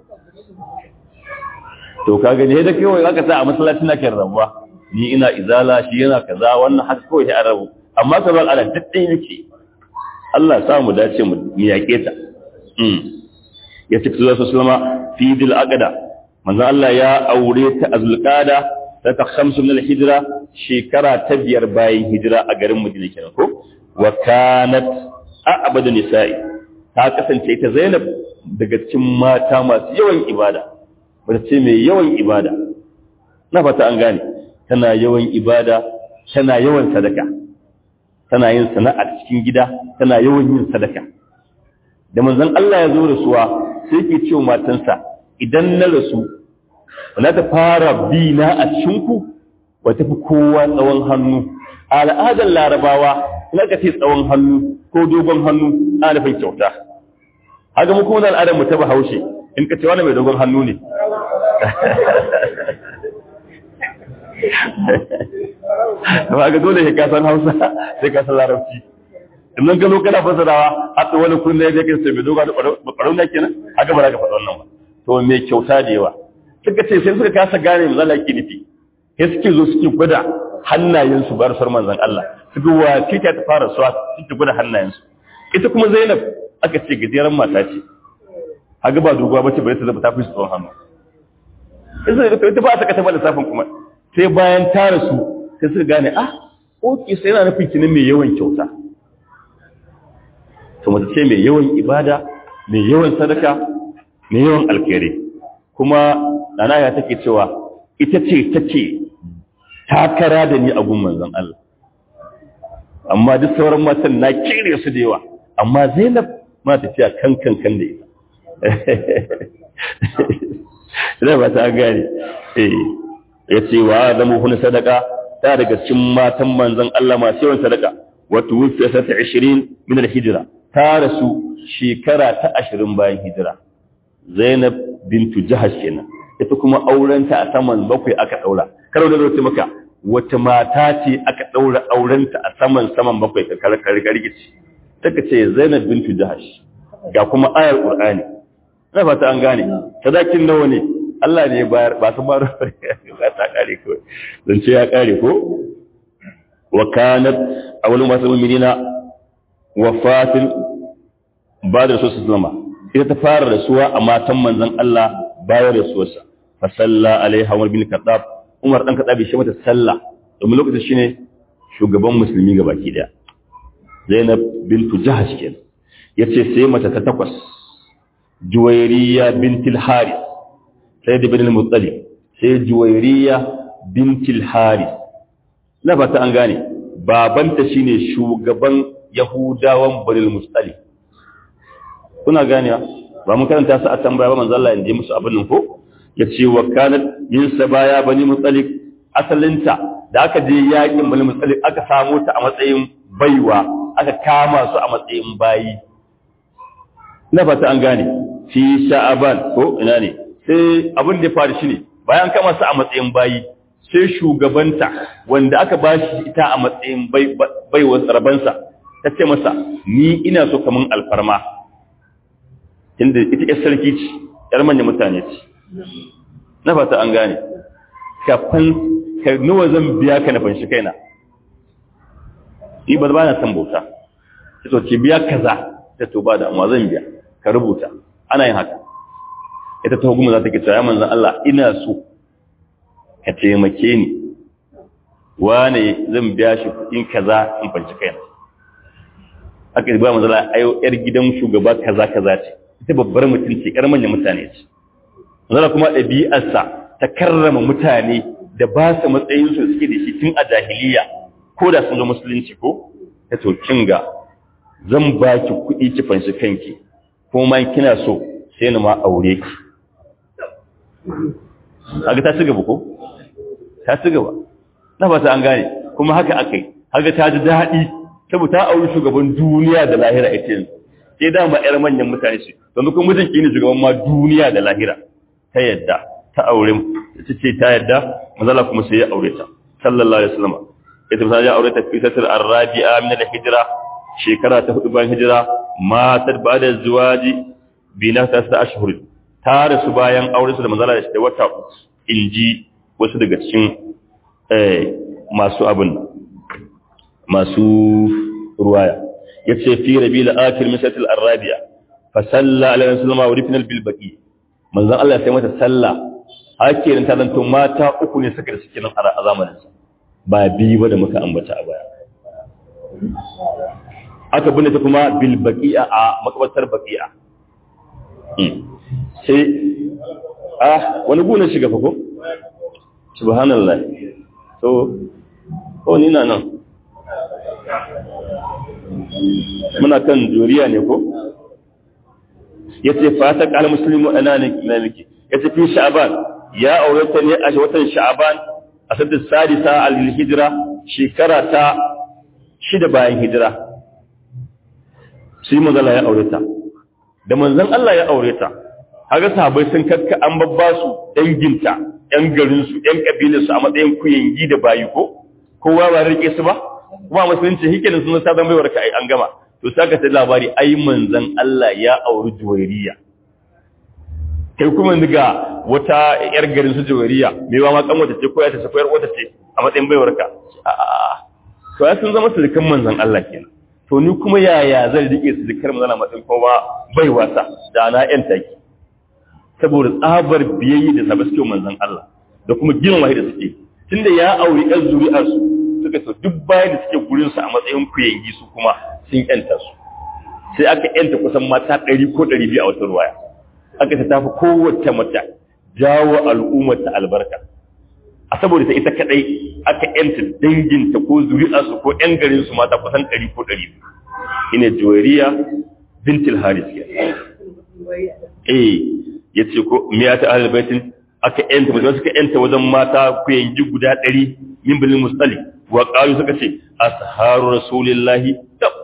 A: to ka gani da kawai aka sa a masallacin na kan rabuwa ni ina izala shi yana kaza wannan haka kawai ya rabu amma ka bar ala duk ɗaya yake Allah ya sa mu dace mu yaƙe ta ya ce zuwa su sulama fi dil aqda manzo Allah ya aure ta azulqada ta ta khamsu min al-hijra shekara ta biyar bayan hijira a garin Madina kenan ko wa kanat a'badu nisa'i ta kasance ta Zainab daga cikin mata masu yawan ibada mace ce mai yawan ibada na fata an gane tana yawan ibada tana yawan sadaka tana yin sana'ar cikin gida tana yawan yin sadaka da manzon Allah ya zo rasuwa sai yake cewa matansa idan na rasu wala ta fara bi na a cikin ku wata fi kowa tsawon hannu a al'adar larabawa ina ka ce tsawon hannu ko dogon hannu ana nufin kyauta haka mu kuma al'adar mu ta bahaushe in ka ce wani mai dogon hannu ne ba ga dole ka san hausa sai ka san larabci idan ka zo kana fasarawa har wani kunne da yake sai mai dogon barau na kenan haka ba za ka faɗa wannan ba to mai kyauta da yawa suka ce sai suka kasa gane mu zalla ki nufi sai suke zo suke gwada hannayensu bar sar manzon Allah suka wa kike ta fara suwa suke gwada hannayensu ita kuma Zainab aka ce gajeren mata ce haga ba doguwa bace bare ta zaba ta fi tsawon hannu sai ita ba ta kata ba lissafin kuma sai bayan ta rasu sai suka gane ah oke sai yana nufin kinin mai yawan kyauta to mace ce mai yawan ibada mai yawan sadaka mai yawan alkhairi kuma nana ya take cewa ita ce take takara da ni a gun manzon Allah amma duk sauran matan na kire su da yawa amma Zainab ma tafiya kan kan kan da ita ina ba ta gane eh yace wa zamu hun sadaka ta daga cikin matan manzon Allah masu yawan sadaka wa tuwfiya sata 20 min al-hijra ta rasu shekara ta 20 bayan hijira Zainab bintu Jahash kenan ita kuma aurenta a saman bakwai aka daura karo da zai maka wata mata ce aka daura aurenta a saman saman bakwai ka karkargici take ce Zainab bintu Jahash ga kuma ayar Qur'ani ina fata an gane sadakin nawa ne Allah ne bayar ba su baro ba ta kare ko dan ce ya kare ko wa kanat awwalu masu mu'minina wafatin ba da rasul sallama ita ta fara rasuwa a matan manzon Allah bayan rasuwarsa fa salla alaiha Umar bin Khattab Umar dan Khattab shi mata sallah domin lokacin shine shugaban musulmi gabaki daya Zainab bintu Jahash kenan yace sai mata ta takwas Juwairiya bintul Haris sai da bin al-Muttalib sai Juwairiya bintul Haris na fata an gane babanta shine shugaban Yahudawan Bani al-Muttalib kuna ganewa ba mun karanta su a tambaya ba manzo Allah ya ji musu abin nan ko yace wa kanat min sabaya bani mutsalib asalinta da aka je yakin bani mutsalib aka samu ta a matsayin baiwa aka kama su a matsayin bayi na fata an gane fi sha'aban ko ina ne sai abin da ya faru shine bayan kama su a matsayin bayi sai shugabanta wanda aka bashi ita a matsayin baiwa rabansa ta ce masa ni ina so kaman alfarma inda ita ƴar sarki ce ƴar manyan mutane ce na fata an gane kafin ka nawa zan biya ka na fanshi kaina ni ba na san bauta ta to ce biya kaza ta to ba da amma zan biya ka rubuta ana yin haka ita ta hukuma za ta ke cewa ya manzan Allah ina so ka taimake ni wane zan biya shi kuɗin kaza in fanshi kaina aka yi ba manzan Allah ayo ƴar gidan shugaba kaza kaza ce ita babbar mutum ce ƴar manyan mutane ce zara kuma ɗabi'arsa ta karrama mutane da ba su matsayin su suke da shi tun a jahiliya ko da sun zo musulunci ko ta to ga zan ba ki kuɗi ki fanshi kanki ko ma kina so sai ni ma aure ki kaga ta ci gaba ko ta ci gaba na fata an gane kuma haka akai haka ta ji daɗi saboda ta auri shugaban duniya da lahira ita yanzu sai dama ƴar manyan mutane ce don kuma mijin ki ne shugaban ma duniya da lahira ta yadda ta aure ta ce ta yadda mazala kuma sai ya aure ta sallallahu alaihi wasallam ita ta ya aure ta fi satar arabi'a min al-hijra shekara ta hudu bayan hijira matar ba da zuwaji bi na ta sa ashhur ta rasu bayan aure su da mazala da wata inji wasu daga cikin eh masu abin masu ruwaya yace fi rabiul akhir min satar arabi'a fa salla alaihi wasallam wa rifna bil baqi manzon Allah sai mata sallah hakirin ta zanto mata uku ne suka da suke nan a zamanin sa ba biyu ba da muka ambata a baya aka binne ta kuma bil baqi'a a makabartar baqi'a sai ah wani guna shiga fa ko subhanallah to ko ni na nan muna kan juriya ne ko yace fata kal muslimu ana ne maliki yace fi sha'ban ya aurata ne a watan sha'ban a sadda sadisa al hijra shekara ta shida bayan hijira sai manzala ya aureta da manzon Allah ya aureta kaga sahabbai sun kakka an babba su danginta yan garin su yan kabilar su a matsayin kuyangi da bayi ko kowa ba rike su ba kuma musulunci hikenin sun sa zan baiwar ka ai an gama to saka ta labari ai manzon Allah ya auri juwairiya kai kuma ga wata yar garin su juwairiya me ba ma kan wata ce ko ya ta koyar wata ce a matsayin baiwar ka a'a to ya sun zama sulikan manzon Allah kenan to ni kuma yaya zan rike sulikar manzon Allah matsayin kuma bai wasa da na yan taki saboda tsabar biyayya da sabai suke manzon Allah da kuma gina wahi da suke tunda ya auri ɗan zuri'ar su suka so duk bayan da suke gurin su a matsayin kuyangi su kuma sun yanta su sai aka yanta kusan mata ɗari ko ɗari biyu a wata ruwaya aka ta tafi kowace mata jawo al'ummar ta albarka a saboda ta ita kadai aka yanta danginta ko zuri'arsu ko ƴan garin su mata kusan ɗari ko ɗari biyu ina juwariya bintil haris ke eh ya ce ko miya ta ahlul baitin aka yanta mutum suka yanta wajen mata ku yanji guda ɗari min bilin mustali wa qalu suka ce asharu rasulillahi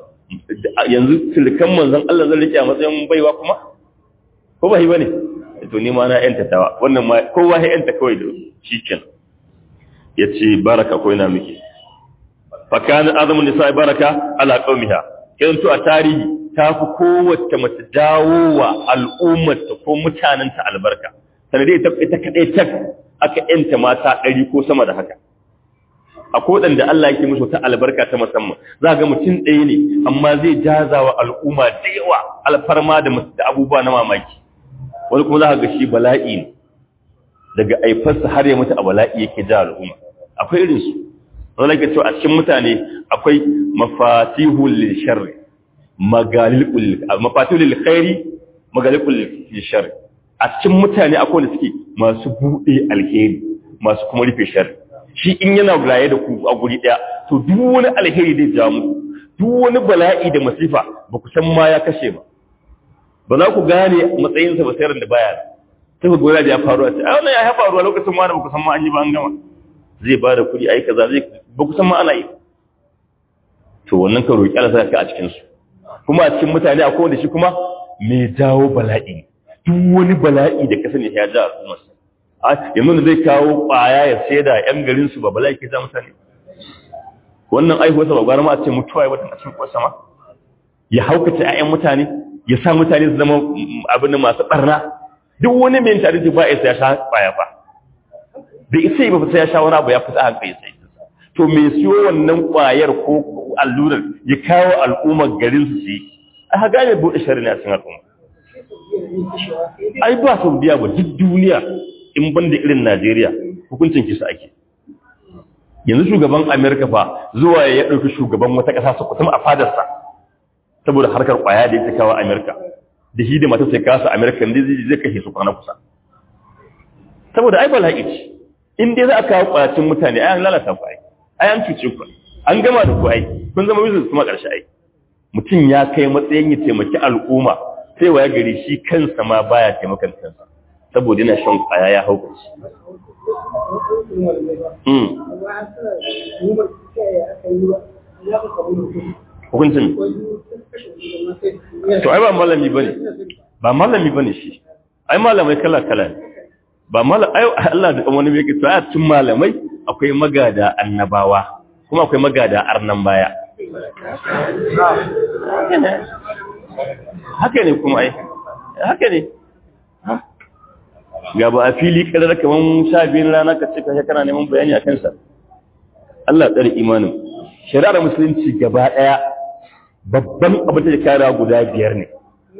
A: yanzu tilkan manzon Allah zan rike a matsayin baiwa kuma ko ba yi bane to ni ma na yanta tawa wannan ma kowa ya yanta kawai da shikenan yace baraka ko ina miki fa kana azamu nisa baraka ala qaumiha kiran to a tarihi ta fi kowace mace dawowa al'ummarta ko mutanenta albarka sanadai ita ita kadai tak aka yanta mata ɗari ko sama da haka akwai waɗanda Allah yake musu ta albarka ta musamman za ga mutum ɗaya ne amma zai jazawa al'umma da yawa alfarma da abubuwa na mamaki wani kuma za ka ga shi bala'i ne daga aifarsa har ya mutu a bala'i yake ja al'umma akwai irin su wani ke cewa a cikin mutane akwai mafatihul lil sharri magalil mafatihul lil khairi magalikul lil sharri a cikin mutane akwai wanda suke masu buɗe alheri masu kuma rufe sharri shi in yana raye da ku a guri ɗaya to duk wani alheri zai ja muku duk wani bala'i da masifa ba ku san ma ya kashe ba ba za ku gane matsayinsa ba sayar da baya sai ku gora da ya faru a ce a wannan ya faru a lokacin ma da ba ku san ma an yi ba an gama zai ba da kuɗi ai kaza zai ba ku san ma ana yi to wannan ka roƙi Allah ka a cikin su kuma a cikin mutane akwai wanda shi kuma mai jawo bala'i duk wani bala'i da ka sani ya ja al'ummar yanzu da zai kawo ƙwaya ya sai da ‘yan garinsu ba bala ke za mutane wannan aihuwarsa ba gwara ma a ce mutuwa ya watan a cikin ƙwasa ma ya haukata ‘ya'yan mutane ya sa mutane su zama abin da masu ɓarna duk wani mai tare da ba ya ya sha ƙwaya ba da isa yi ba fita ya sha wani abu ya fita hankali sai to mai siyo wannan ƙwayar ko allurar ya kawo al'ummar garin su su yi a haga ne buɗe shari'a cikin al'umma ai ba saudiya ba duk duniya in ban da irin Najeriya hukuncin kisa ake. Yanzu shugaban Amerika fa zuwa ya ɗauki shugaban wata ƙasa su kusa a fadarsa saboda harkar ƙwaya da ya kawo Amerika. Da shi da mata sai kasa Amerika da zai kashe su kwana kusa. Saboda ai bala'i ce. In dai za a kawo ƙwayacin mutane ai an lalata ku ai. Ai an cuce ku. An gama da ku ai. Kun zama business kuma ƙarshe ai. Mutum ya kai matsayin ya taimaki al'umma sai wa ya gari shi kansa ma baya taimakon kansa. saboda yana shan kwaya ya hau kanci. Hukuncin To, ai ba malami ba ne, ba malami ba ne shi, ai malamai kala-kala ne, ba malamai, ai Allah da wani mai kito a cikin malamai akwai magada annabawa, kuma akwai magada arnan baya. Haka ne kuma ai, haka ne. ga ba a fili kadar kaman sha biyun rana ka ce kashe kana neman bayani a kansa Allah tsare imanin shari'ar musulunci gaba daya babban abin da karewa guda biyar ne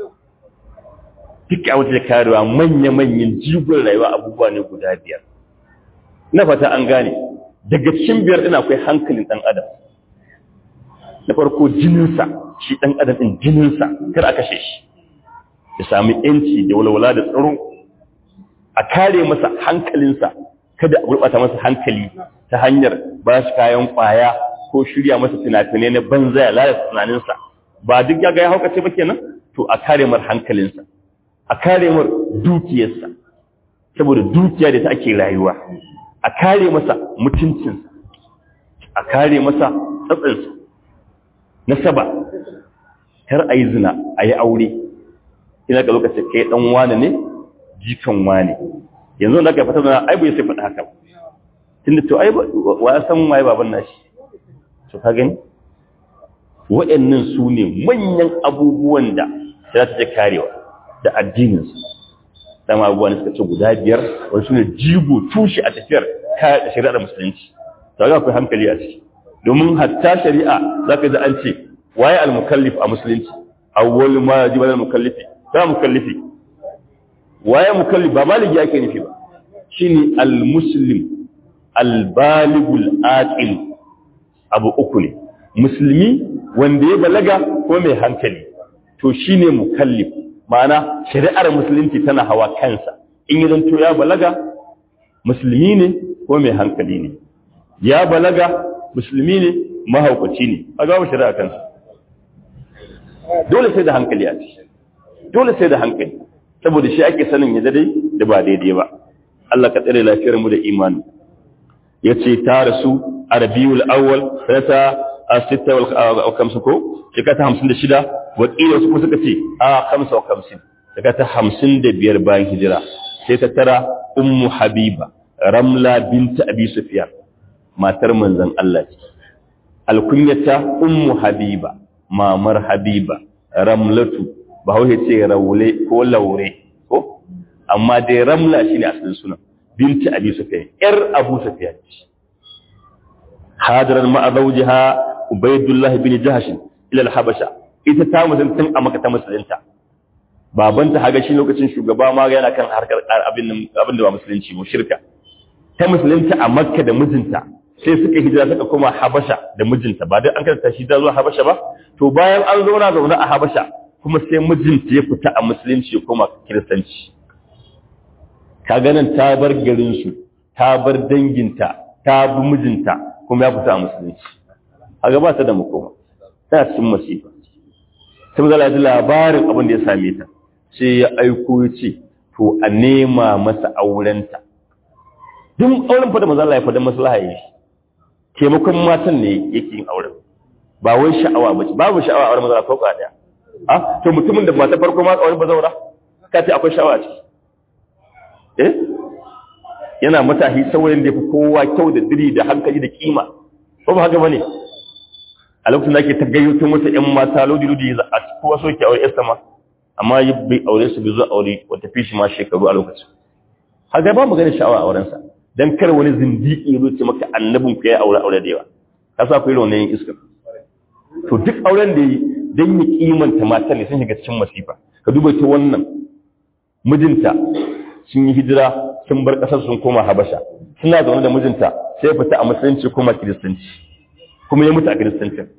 A: duk abin da karewa manya-manyan jigon rayuwa abubuwa ne guda biyar na fata an gane daga cikin biyar ɗin akwai hankalin ɗan adam na farko jininsa shi ɗan adam ɗin jininsa kar a kashe shi ya sami yanci da walwala da tsaro a kare masa hankalinsa kada a gurɓata masa hankali ta hanyar ba shi kayan ƙwaya ko shirya masa fina-finai na banza ya lalata tunaninsa ba duk ya ga ya haukace ba kenan to a kare mar hankalinsa a kare mar dukiyarsa saboda dukiya da ta ake rayuwa a kare masa mutuncinsa a kare masa tsatsinsa na saba kar a yi zina a yi aure ina ka lokacin kai dan wane ne jikan wane yanzu da aka fata zana ai bai sai faɗa haka ba tunda to ai wa ya san waye baban nashi to ka gani waɗannan su ne manyan abubuwan da za ta karewa da addininsu dama abubuwan suka ce guda biyar wani su ne jigo tushe a tafiyar shari'ar musulunci to ga akwai hankali a ciki domin hatta shari'a za ka ji an ce waye al-mukallif a musulunci awwal ma yajibu al-mukallifi ta mukallifi waye mukallif ba maliki yake nufi ba shine al-muslim al-baligul aqil abu uku ne musulmi wanda ya balaga ko mai hankali to shine mukallif ma'ana shari'ar musulunci tana hawa kansa in yi zanto ya balaga musulmi ne ko mai hankali ne ya balaga musulmi ne mahaukaci ne a gaba shari'a kansa dole sai da hankali a ciki dole sai da hankali saboda shi ake sanin ya dai da ba daidai ba Allah ka tsare lafiyar mu da imani yace ta rasu a Rabiul Awwal sanata a wal kamsu ko shekara hamsin da shida wakili wasu kuma suka ce a kamsa wa kamsin shekara ta hamsin da biyar bayan hijira sai ta tara ummu habiba ramla binta abi sufyan matar manzon Allah ce alkunyata ummu habiba mamar habiba ramlatu ba hauhe ce raule ko laure ko amma dai ramla shine asalin sunan binta abi sufyan yar abu sufyan hadaran ma'a zawjiha ubaydullah bin jahsh ila al-habasha ita ta musulunta a maka ta musulunta babanta haga shi lokacin shugaba ma yana kan harkar abin abin da ba musulunci ba shirka ta musulunta a makka da mijinta sai suka hijira suka koma habasha da mijinta ba dai an karanta shi da zuwa habasha ba to bayan an zauna zaune a habasha kuma sai mijinta ya fita a musulunci ya koma kiristanci ka ganin ta bar garinsu ta bar danginta ta bi mijinta kuma ya fita a musulunci a gaba ta da makoma ta cikin masifa sai mu zala ji labarin abin da ya same ta sai ya aiko ya ce to a nema masa aurenta duk auren fa da manzo Allah ya fada maslaha yi taimakon matan ne yake yin auren ba wai sha'awa ba babu sha'awa a auren manzo Allah ko daya a to mutumin da mata farko ma auren bazaura ka ce akwai sha'awa a ciki eh yana matahi saurayin da ya fi kowa kyau da diri da hankali da kima ko ba haka bane a lokacin da ake ta gayyato masa ƴan mata lodi lodi a kowa so ke aure yarsa ma amma bai aure su bai zo aure wata fi shi ma shekaru a lokacin haka ba magana sha'awa a aurensa dan kar wani zindiki ya ce maka annabin ku ya aure aure da yawa ka sa ku yi wannan iska to duk auren da yi dan ya kimanta mata ne sun shiga cikin masifa ka duba ta wannan mijinta sun yi hijira sun bar kasar sun koma habasha suna zaune da mijinta sai fita a musulunci koma kiristanci kuma ya mutu a kiristancin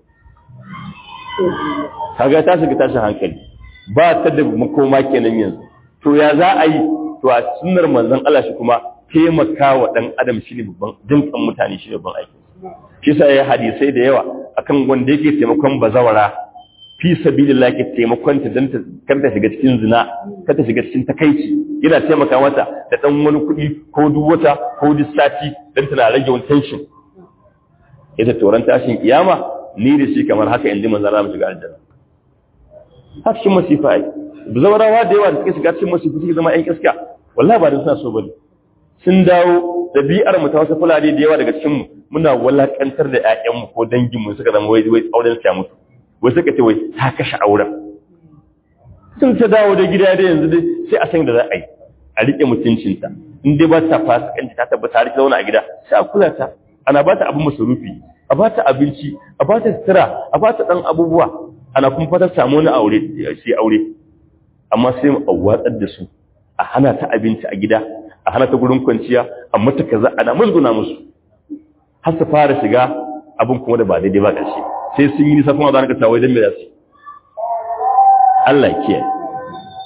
A: kaga ta shiga tashin hankali ba ta da makoma kenan yanzu to ya za a yi to a sunnar manzon Allah shi kuma taimaka wa dan adam shi ne babban jinkan mutane shi ne babban aiki shi sa ya hadisai da yawa akan wanda yake taimakon bazawara fi sabilillah ke taimakon ta dan ta kar ta shiga cikin zina kar ta shiga cikin takaici yana taimaka mata da dan wani kuɗi ko duk wata ko duk sati dan tana rage wani tension ita toran tashin kiyama ni da shi kamar haka inji manzon Allah mu shiga aljanna har cikin masifa ai zawarawa da yawa da suke shiga cikin masifa suke zama ƴan iska wallahi ba da suna so bane sun dawo dabi'ar mu ta wasu fulani da yawa daga cikin mu muna walakantar da ƴaƴan mu ko dangin mu suka zama wai wai auren su ya mutu wai suka ce wai ta kashe auren sun ta dawo da gida da yanzu dai sai a san da za a yi a rike mutuncinta in dai ba ta fasikanci ta tabbata har zauna a gida sai a kula ta ana ba ta abin masarufi a ba ta abinci a ba ta sutura a ba ta ɗan abubuwa ana kuma fata samu wani aure sai aure amma sai mu watsar da su a hana ta abinci a gida a hana ta gurin kwanciya a mata kaza ana musguna musu har su fara shiga abin kuma da ba daidai ba ƙarshe sai sun yi nisa kuma za ka tawai don me za su Allah ke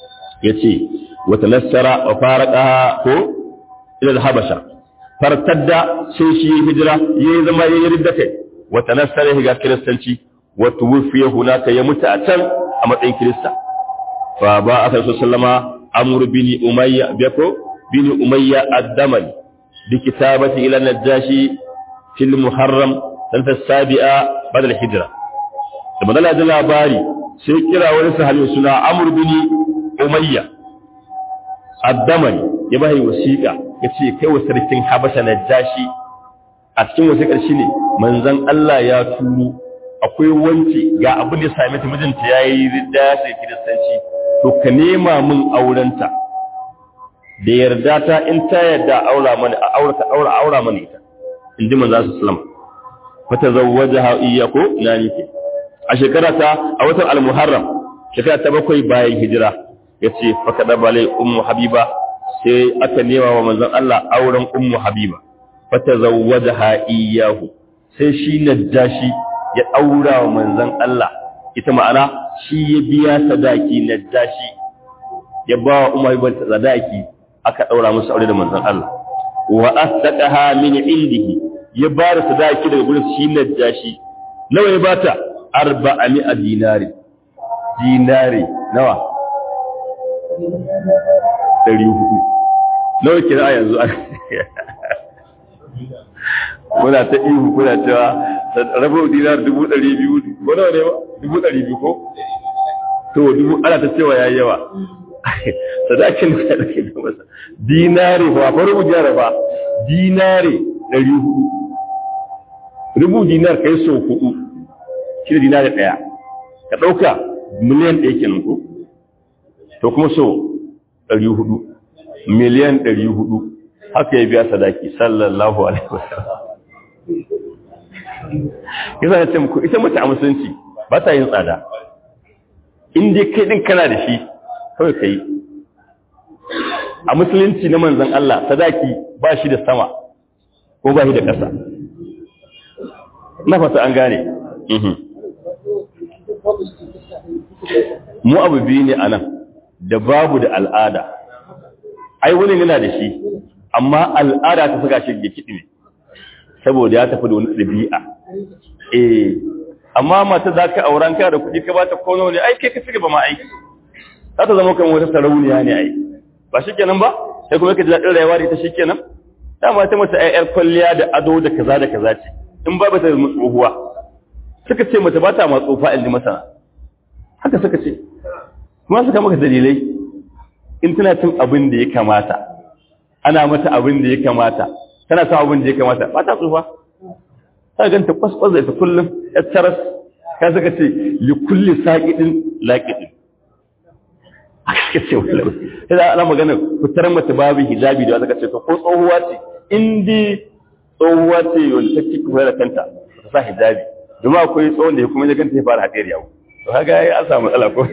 A: yace wa tanassara wa faraqaha ko ila al-habasha fartadda sai shi hijira yayi zama yayi ridda kai wa tanassara ga kiristanci wa tuwfiya hunaka ya mutu a can a matsayin kirista fa ba aka sallama amr bin umayya bako bin umayya ad-damali bi kitabati ila najashi fil muharram sanata sabi'a badal hijra da madala da labari sai kira wani sahabi suna amr bin umayya ad-damali ya bai wasiqa yace kai wa sarkin habasha najashi a cikin wasiƙar shine manzon Allah ya turo akwai wance ga abin da ya same ta mijinta yayi ridda ya sai kiristanci to ka nema min aurenta da yarda ta in ta yarda aura mana a aurata aura aura mana ita in ji manzo sallam fa tazawwajaha iyyako ina nike a shekara ta a watan al-muharram shekara ta bakwai bayan hijira yace fa kada balai ummu habiba sai aka nema wa manzon Allah auren ummu habiba fa tazawwajaha iyyahu sai shi najashi ya aura wa manzon Allah ita ma'ana shi ya biya sadaki na dashi ya ba wa umar ibn sadaki aka daura musu aure da manzon Allah wa asdaqaha min indihi ya ba da sadaki daga gurin shi na dashi nawa ya bata arba'a dinari dinari nawa dari hudu nawa kira yanzu muna ta ihu kuna cewa rabu dinar dubu ɗari biyu ko nawa ne ba dubu ɗari biyu ko to dubu ana ta cewa yayi yawa sadakin da ya da masa dinare ba fa rubu jara ba dinare ɗari hudu rubu dinar kai so hudu shi da dinare ɗaya ka ɗauka miliyan ɗaya kenan ko to kuma so ɗari hudu miliyan ɗari hudu haka ya biya sadaki sallallahu alaihi wasallam yasa ya ce muku ita mace a musulunci ba ta yin tsada in dai kai din kana da shi kawai kai a musulunci na manzon Allah sadaki ba shi da sama ko ba shi da ƙasa na fata an gane mu abu biyu ne a nan da babu da al'ada ai wani yana da shi amma al'ada ta saka shi ya kiɗi ne saboda ya tafi da wani ɗabi'a eh amma mata za ka auren ka da kuɗi ka ba ta kono ne ai kai ka cigaba ma aiki za ta zama kan wata sarauniya ne ai ba shi kenan ba sai kuma ka ji daɗin rayuwa da ita shi kenan dama ta mata ai yar kwalliya da ado da kaza da kaza ce in ba ta da tsohuwa suka ce mata ba ta ma tsofa in ji masana haka suka ce kuma suka maka dalilai in tana cin abin da ya kamata ana mata abin da ya kamata tana sa abin da ya kamata ba ta tsufa ta ganta kwaskwas da ita kullum ya taras ka saka ce li kulli saqidin laqidin aka ce wallahi sai da ana magana fitar mata babu hijabi da aka ce to ko tsohuwa ce in dai tsohuwa ce wanda take kuma da kanta ta sa hijabi domin akwai tsohon da ya kuma ya ganta ya fara hadiyar yawo to kaga ai an samu matsala ko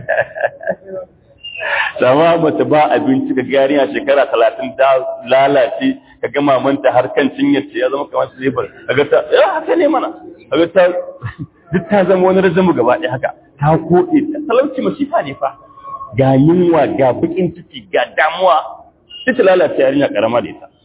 A: sama mace ba abinci ka gari a shekara talatin ta lalace ka ga mamanta har kan cinyar ce ya zama kamar su zefar kaga ta ya haka ne mana kaga ta duk ta zama wani rajamu gaba ɗaya haka ta koɗe ta talauci masifa ne fa ga yunwa ga bakin ciki ga damuwa sai ta lalace yarinya karama da ita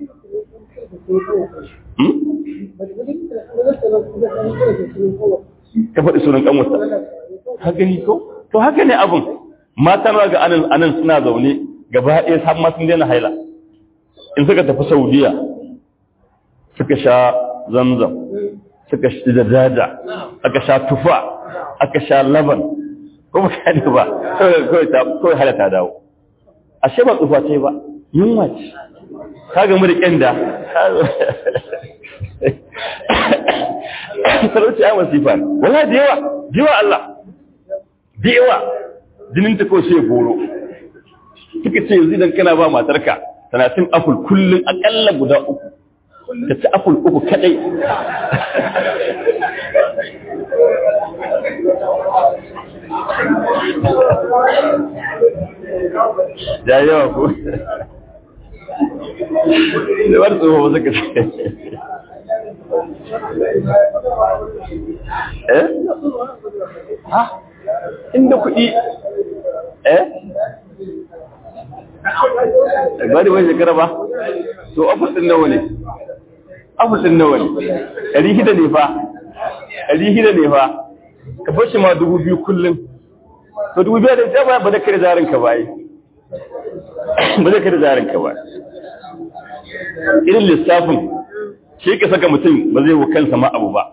A: ta faɗi sunan kanwata ka gani ko to haka ne abin matan ga anan anan suna zaune gaba ɗaya har ma sun daina haila in suka tafi saudiya suka sha zamzam suka shi da daja aka sha tufa aka sha laban ko ba ka ne ba kawai hala ta dawo ashe ba tsufa ce ba yunwa ce ka gamu da ƙyanda talauci ya masifa wala da yawa da yawa Allah da yawa jinin ta kawai sai goro suka ce yanzu idan kana ba matarka tana cin apple kullum akalla guda uku ta ci apple uku kadai da yawa ko da wani tsoho ba suka ce eh ha inda kuɗi eh ba da wani shekara ba to ofis din nawa ne ofis din nawa ne ɗari shida ne fa ɗari shida ne fa ka bashi ma dubu biyu kullum to dubu biyu da ita ba ba da kare zarin ka ba ba da kare zarin ka ba irin lissafin shi ka saka mutum ba zai wa kansa ma abu ba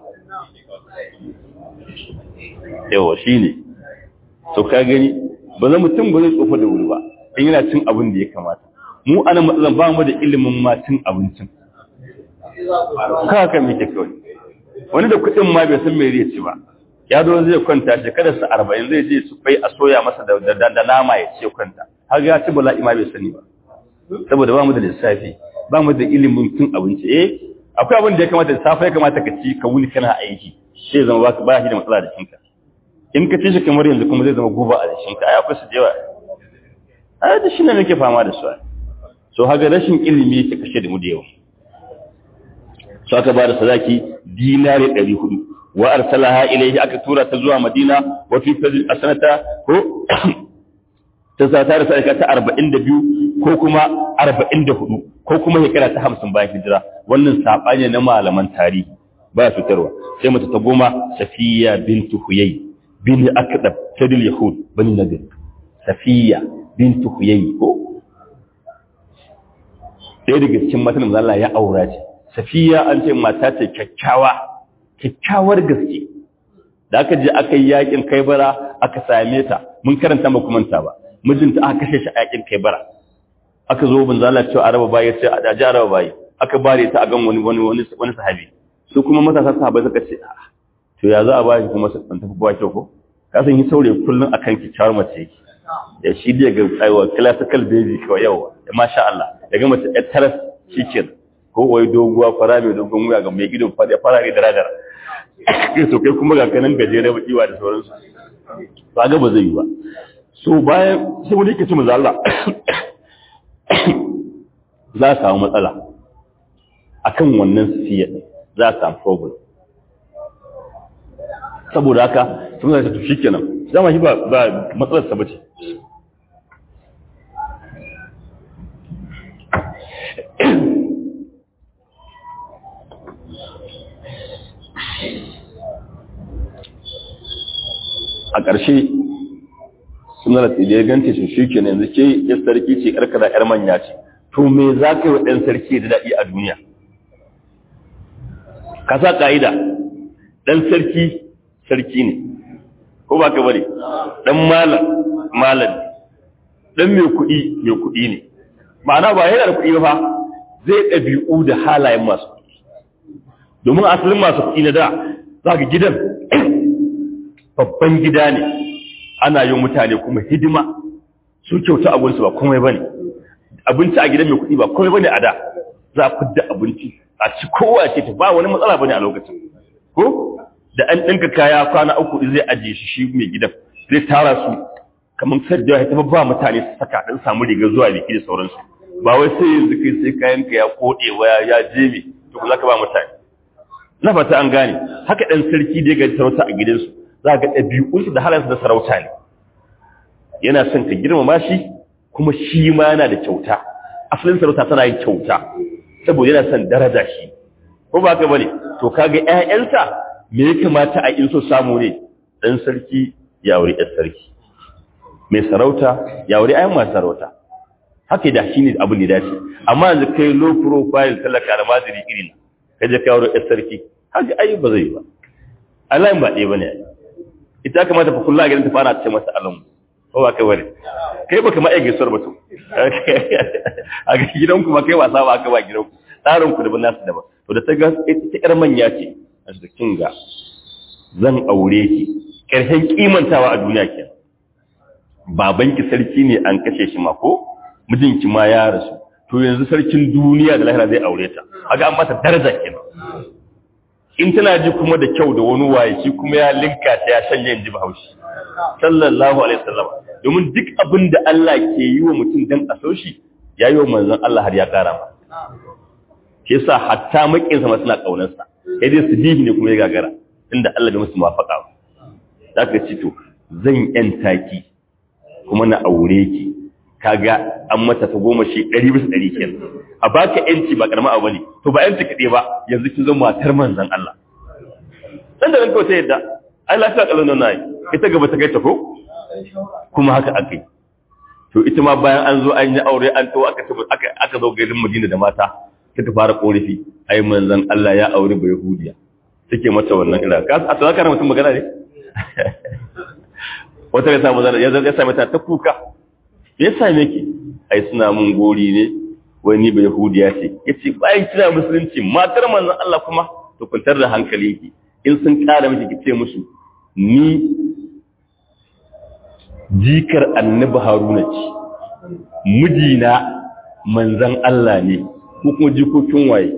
A: yawa shi ne to ka gani ba za mutum ba zai tsofa da wuri ba in yana cin abin da ya kamata mu ana matsalan ba mu da ilimin ma cin abincin ka haka muke kawai wani da kuɗin ma bai san me zai ci ba ya zo zai kwanta shekarar sa arba'in zai je su bai a soya masa da nama ya ce kwanta har ya ci bala'i ma bai sani ba saboda ba mu da lissafi ba mu da ilimin cin abinci eh akwai abin da ya kamata da safe ya kamata ka ci ka wuni kana aiki sai zama ba ba shi da matsala da shinka in ka ci shi kamar yanzu kuma zai zama guba a jikinka ai akwai su jewa ai da shi ne muke fama da su so haga rashin ilimi yake kashe da mu da yawa so aka ba da sadaki dinari 400 wa arsalaha ilayhi aka tura ta zuwa madina wa fi fadl asanata ko ta sa ta rasa ta 42 ko kuma 44 ko kuma shekara ta 50 bayan hijira wannan sabani na malaman tarihi ba fitarwa sai mata ta goma safiya bintu huyay bin akdab sadil yahud bani nadir safiya bintu huyay ko ɗaya daga cikin matan da Allah ya aura ce safiya an ce mata ce kyakkyawa kyakkyawar gaske da aka je aka yi yakin kaibara aka same ta mun karanta ba kuma ba mijinta aka kashe shi a yakin kaibara aka zo bin zalla cewa araba bayi ce a daji araba bayi aka bare ta a gan wani wani wani sahabi su kuma matasa sahabai suka ce a to ya za a bashi kuma su tafi ba kyau ko ka san yi saurayi kullum akan kyakkyawar mace yake ya shi da ga aiwa classical baby kawai yawa ya masha Allah ya ga mace yar taras shikin ko wai doguwa fara mai dogon wuya ga mai gidan fara farare da radar to kai kuma ga kanan gajere ba iwa da sauransu ba ga ba zai yi ba so bayan sai wani yake ce manzo Allah za a samu matsala akan wannan siya za a samu problem saboda haka sun zai tafi shikenan dama shi ba matsalar sa bace a ƙarshe suna da ya ganta shi shi ke yanzu ke ya sarki ce ƙarƙara ‘yar manya ce to me za ka yi wa ɗan sarki da daɗi a duniya ka sa ƙa'ida ɗan sarki sarki ne ko ba ka bari ɗan malam malam ɗan mai kuɗi mai kuɗi ne ma'ana ba yana da kuɗi ba zai ɗabi'u da halayen masu kuɗi domin asalin masu kuɗi na da za ka gidan babban gida ne ana yin mutane kuma hidima su kyauta abinci ba komai bane abinci a gidan mai kuɗi ba komai bane a da za a fidda abinci a ci kowa ce ta ba wani matsala bane a lokacin ko da an ɗinka kaya kwana uku zai ajiye shi shi mai gidan zai tara su kamar sadda ya taɓa ba mutane su saka ɗan samu riga zuwa biki da sauransu ba wai sai yanzu kai sai kayan ka ya koɗe waya ya jeme to za ka ba mutane na fata an gane haka ɗan sarki da ya gaji sarauta a gidansu za ga ɗabi'unsu da halarsa da sarauta ne yana son ka girmama shi kuma shi ma yana da kyauta asalin sarauta tana yin kyauta saboda yana son daraja shi ko ba ka bane to kaga ƴaƴansa me ya kamata a in so samu ne dan sarki ya aure ɗan sarki mai sarauta ya aure ayan masu sarauta haka da shi ne abin da dace amma yanzu kai low profile talaka da madiri irin ka je ka aure ɗan sarki haka ai ba zai ba Allah ba ɗaya bane ita kamata fa kullu a gidan ta fara ce masa alamu ko ba kai bane kai baka ma aike suwar mutum a gidan ku ba kai wasa ba aka ba gidan ku tsarin ku daban nasu daban to da ta ga ita yar manya ce a cikin ga zan aure ki karshen kimantawa a duniya ke babanki sarki ne an kashe shi ma ko mijinki ma ya rasu to yanzu sarkin duniya da lahira zai aure ta haka an mata daraja kenan in tana ji kuma da kyau da wani waye shi kuma ya linka ta ya shanye in ji bahaushe sallallahu alaihi wasallam domin duk abin da Allah ke yi wa mutum dan a so shi ya yi wa manzon Allah har ya kara ma ke sa hatta makinsa ma suna kaunar sa sai dai su bihi ne kuma ya gagara inda Allah bai musu mafaka ba zaka ci to zan yanta ki kuma na aure ki kaga an mata ta goma shi ɗari bisa ɗari kenan a baka yanci ba karama abu ne to ba yanci kaɗai ba yanzu kin zama matar manzon Allah dan da ranka wata yadda ai lafiya kallon nan nayi ita gaba ta kai ta ko kuma haka aka yi to ita ma bayan an zo an yi aure an to aka aka aka zo garin Madina da mata ta fara korafi ai manzon Allah ya aure ba Yahudiya take mata wannan ira ka a tsaka kana mutum magana ne wata ya samu zana ya zai same ta ta kuka me yasa me ki ai suna mun gori ne wani ba Yahudiya ce yace bayan kina musulunci matar manzon Allah kuma to kuntar da hankalinki in sun kara miki kice musu ni jikar annabi haruna ce mijina manzan Allah ne ko kuma jikokin waye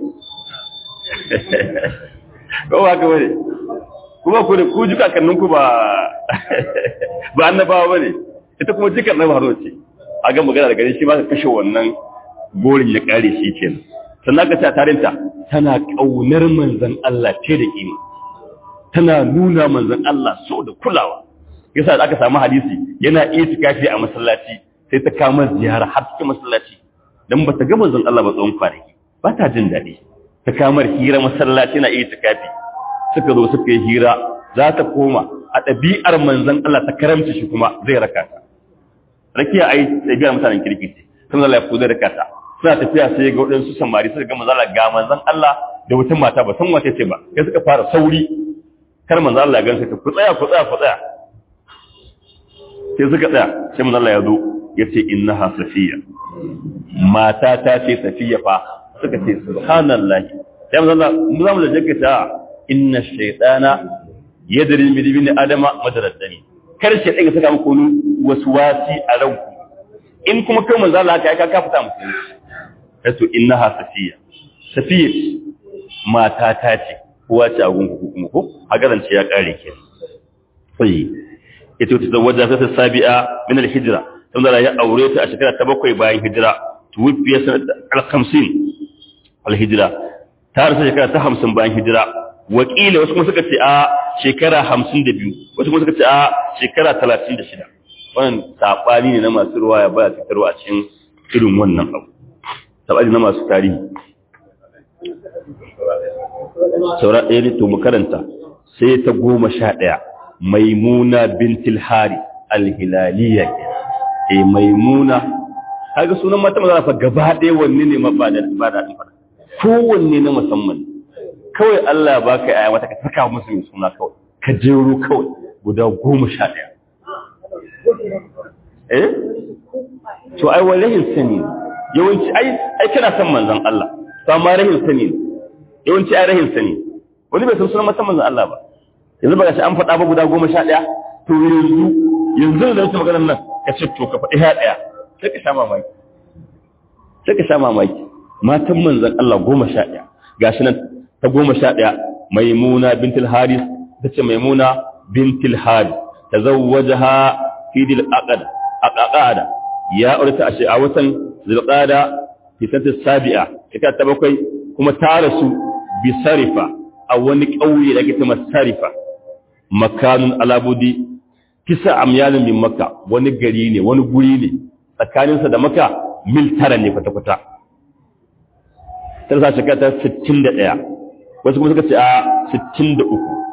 A: ko ba ka bane kuma ku da ku jika kanninku ba ba annabawa bane ita kuma jikar annabi haruna ce a ga magana da gare shi ba ka kashe wannan gorin ya kare shi kenan sannan ka ce a tarinta tana kaunar manzan Allah ce da kima tana nuna manzan Allah so da kulawa yasa da aka samu hadisi yana itikafi a masallaci sai ta kama ziyara har cikin masallaci dan bata ga manzon Allah ba tsawon kwanaki ba ta jin daɗi ta kamar hira masallaci na itikafi suka zo suka yi hira za ta koma a ɗabi'ar manzon Allah ta karamci shi kuma zai raka ta rakiya ai ɗabi'ar mutanen kirki ce sun Allah ya kuda raka ta suna tafiya sai ga waɗansu samari suka ga manzon Allah ga manzon Allah da wata mata ba san wace ce ba sai suka fara sauri kar manzon Allah ya gansa ta ku tsaya ku tsaya ku tsaya sai suka tsaya sai manzo Allah ya zo ya ce innaha safiya mata ta ce safiya fa suka ce subhanallahi sai manzo Allah mu zamu da jaka ta inna shaytana yadri min ibn adama madaraddani kar shi ɗaga saka muku waswasi a ranku in kuma kai manzo Allah ka ka fita muku sai to innaha safiya safiya mata ta ce kowa ce a gungu kuma ko hagaran ce ya kare ke sai ita ta zawaja ta sabi'a min al-hijra tun da ya aure ta a shekara ta bakwai bayan hijira tuwfiya sanat al-50 al-hijra ta rasa shekara ta 50 bayan hijira wakila wasu kuma suka ce a shekara 52 wasu kuma suka ce a shekara 36 wannan sabani ne na masu ruwaya ba ta tarwa a cikin irin wannan abu sabani na masu tarihi saura ɗaya ne to mu karanta sai ta goma sha ɗaya maimuna bintil hari alhilaliya e maimuna kaga sunan mata maza fa gaba ɗaya wanne ne ba da ba da fara kowanne na musamman kawai Allah ya baka aya mata ka saka musu mai suna kawai ka jero kawai guda goma sha ɗaya eh to ai wallahi sani yawanci ai ai kana son manzon Allah to amma rahin sani yawanci ai rahin sani wani bai san sunan mata manzon Allah ba yanzu ba shi an faɗa ba guda goma sha ɗaya to yanzu yanzu da wata maganar nan ka ce to ka faɗi ha ɗaya sai ka sha mamaki sai ka sha mamaki matan manzan Allah goma sha ɗaya ga shi nan ta goma sha ɗaya maimuna bintul haris ta ce maimuna bintul haris ta zawwaja ha fidil aqada aqada ya aurata a a watan zulqada fi sanata sabi'a ita ta bakwai kuma ta rasu bi sarifa a wani ƙauye da ake ta masarifa makanun alabudi kisa amyalin min maka wani gari ne wani guri ne tsakaninsa da maka mil tara ne kwata-kwata ta sa shekara ta 61 wasu kuma suka ce a 63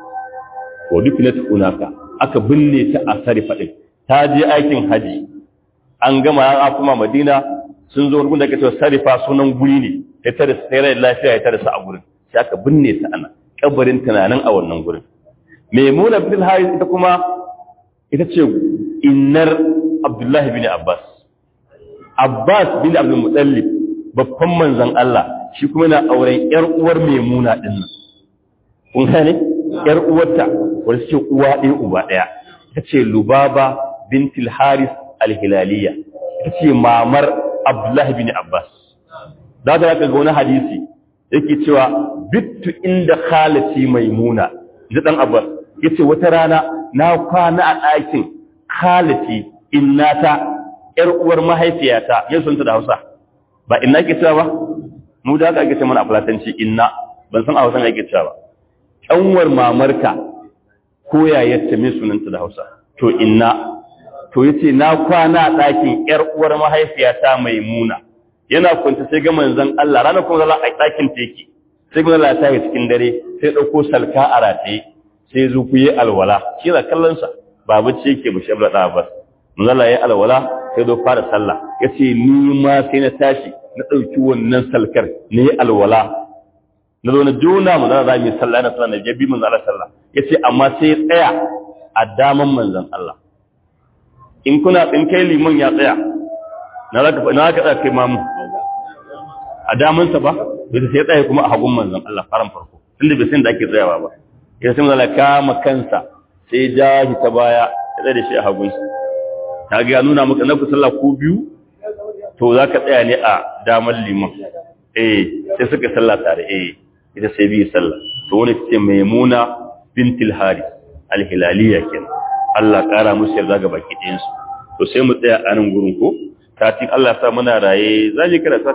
A: wa duk na tunaka aka binne ta a sarifa ɗin ta je aikin haji an gama ya kuma madina sun zo wurin da ake cewa sarifa sunan guri ne ya tare sai lafiya ya tare su a gurin sai aka binne ta ana kabarin tunanin a wannan gurin maimuna bin haris ita kuma ita ce innar abdullahi bin abbas abbas bin abdul mutallib babban manzon Allah shi kuma yana auren yar uwar maimuna din nan kun gane yar uwarta wanda suke uwa ɗaya uba ɗaya ita ce lubaba bintil haris alhilaliya ita ce mamar abdullahi bin abbas za ta ga wani hadisi yake cewa bittu inda khalati maimuna da dan abbas yace wata rana na kwana a ɗakin khalati innata yar uwar mahaifiyata yin sunta da Hausa ba inna ke cewa ba mu da aka ake ce mana a fulatanci inna ban san a Hausa ne ake cewa ba kanwar mamarka ko yayarta me sunanta da Hausa to inna to yace na kwana a ɗakin ƴar uwar mahaifiyata Maimuna yana kwanta sai ga manzon Allah ranar kuma zalla a ɗakin ta yake sai ga Allah ta yi cikin dare sai ɗauko salka a rataye sai zo ku yi alwala shi da kallon sa ba bacci yake ba shabla da bas manzon Allah ya alwala sai zo fara sallah yace ni ma sai na tashi na ɗauki wannan salkar na yi alwala na zo na juna manzon Allah mai sallah na sallah na jabi manzon Allah sallah yace amma sai tsaya a daman manzon Allah in kuna in kai liman ya tsaya na za ka na ka tsaya kai mamu a damansa ba bai sai tsaya kuma a hagun manzon Allah faran farko tunda bai san da ake tsayawa ba ya sai manzon kama kansa sai ja shi ta baya ya tsaya da shi a hagun sa ta ga nuna maka na ku sallah ku biyu to za ka tsaya ne a daman liman eh sai suka sallah tare eh ita sai bi sallah to wani ce maimuna bintul haris al-hilaliya kenan Allah ƙara musu yarda ga baki ɗayansu to sai mu tsaya a nan gurin ko katin Allah sa muna raye za mu karatu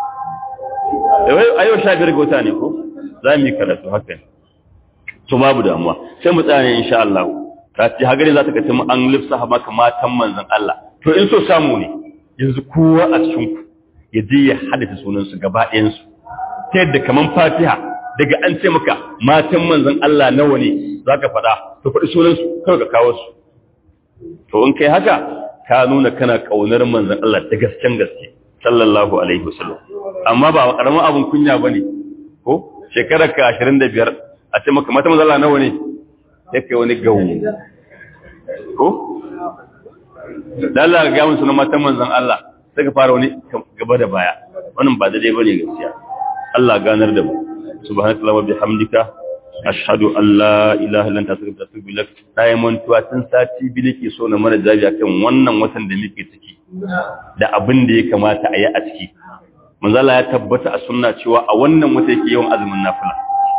A: a yau sha biyar ga wata ne ko za mu yi karatu haka to babu damuwa sai mu tsaya ne insha Allah kati hagari za ta kace mu an lifsa maka matan manzon Allah to in so samu ne yanzu kowa a cikin ku ya je ya haddace sunan su gaba ɗayan su ta yadda kaman Fatiha daga an ce maka matan manzon Allah nawa ne zaka faɗa to faɗi sunan su kawai ka kawo su to in kai haka ka nuna kana kaunar manzon Allah da gasken gaske sallallahu alaihi wasallam amma ba karamin abun kunya bane ko shekarar ka 25 a ce maka mata manzon Allah nawa ne sai kai wani gawo ko Allah ga mun sunan matan manzon Allah sai ka fara wani gaba da baya wannan ba daidai bane gaskiya Allah ganar da mu subhanallahi wa bihamdika ashhadu an la ilaha illa anta astaghfiruka wa atubu ilaik dai mantuwa tun sati bi nake so na mana jabi akan wannan watan da muke ciki da abin da ya kamata a yi a ciki manzo Allah ya tabbata a sunna cewa a wannan wata yake yawan azumin nafila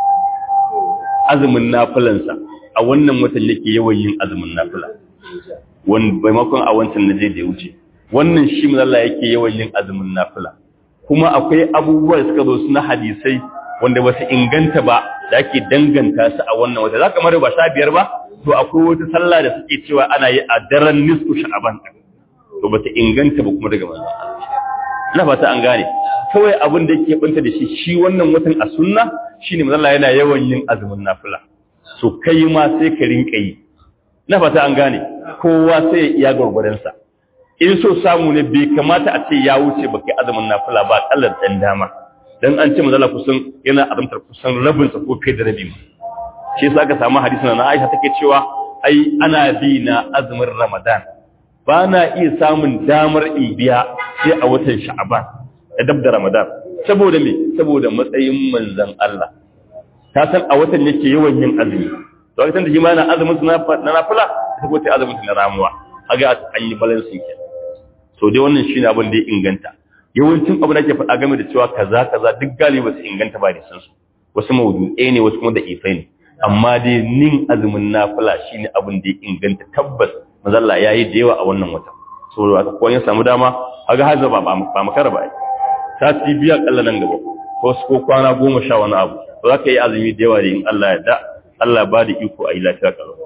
A: azumin nafilansa a wannan watan yake yawan yin azumin nafila wani maimakon a wancan na je da ya wuce wannan shi manzo Allah yake yawan yin azumin nafila kuma akwai abubuwa da suka zo suna hadisai wanda ba su inganta ba da ake danganta su a wannan wata za ka mara ba sha biyar ba to akwai wata sallah da suke cewa ana yi a daren nisku sha'aban to ba ta inganta ba kuma daga manzon ina fata an gane kawai abin da yake banta da shi shi wannan watan a sunna shine manzon Allah yana yawan yin azumin nafila so kai ma sai ka rinka yi ina fata an gane kowa sai ya iya gurgurdan sa in so samu ne bai kamata a ce ya wuce baka azumin nafila ba kallar dan dama dan an ce manzala kusan yana azumtar kusan rabin sa ko fiye da rabi ma shi yasa aka samu hadisi na Aisha take cewa ai ana bi na azumin Ramadan ba na iya samun damar ibiya sai a watan Sha'ban da dab da Ramadan saboda me saboda matsayin manzon Allah ta san a watan yake yawan yin azumi to a da shi ma na azumin na nafila ta ko ta azumin na ramuwa kaga an yi balancing ke to dai wannan shine abin da ya inganta yawancin abu da ke faɗa game da cewa kaza kaza duk galiba su inganta ba da san su wasu mawdu'ai ne wasu kuma da ifai ne amma dai nin azumin nafila shine abin da ya inganta tabbas mazalla yayi da yawa a wannan wata so aka ko ya samu dama kaga haza ba ba makara ba ta ci biya kalla nan gaba ko su ko kwana goma sha wani abu to zaka yi azumi da yawa da in Allah ya da Allah ba da iko a yi lafiya kalau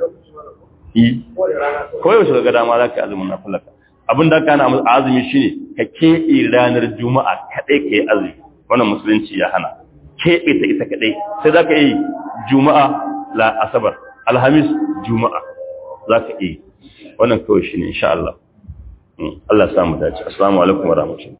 A: yi ko yau ga dama zaka yi azumin nafila abin da kana azumi shine ka keɓe ranar juma'a kaɗai ka yi azumi wannan musulunci ya hana keɓe ta ita kaɗai sai za ka yi juma'a la asabar alhamis juma'a za ka yi wannan kawai shi ne insha Allah Allah samu dace assalamu alaikum wa rahmatullahi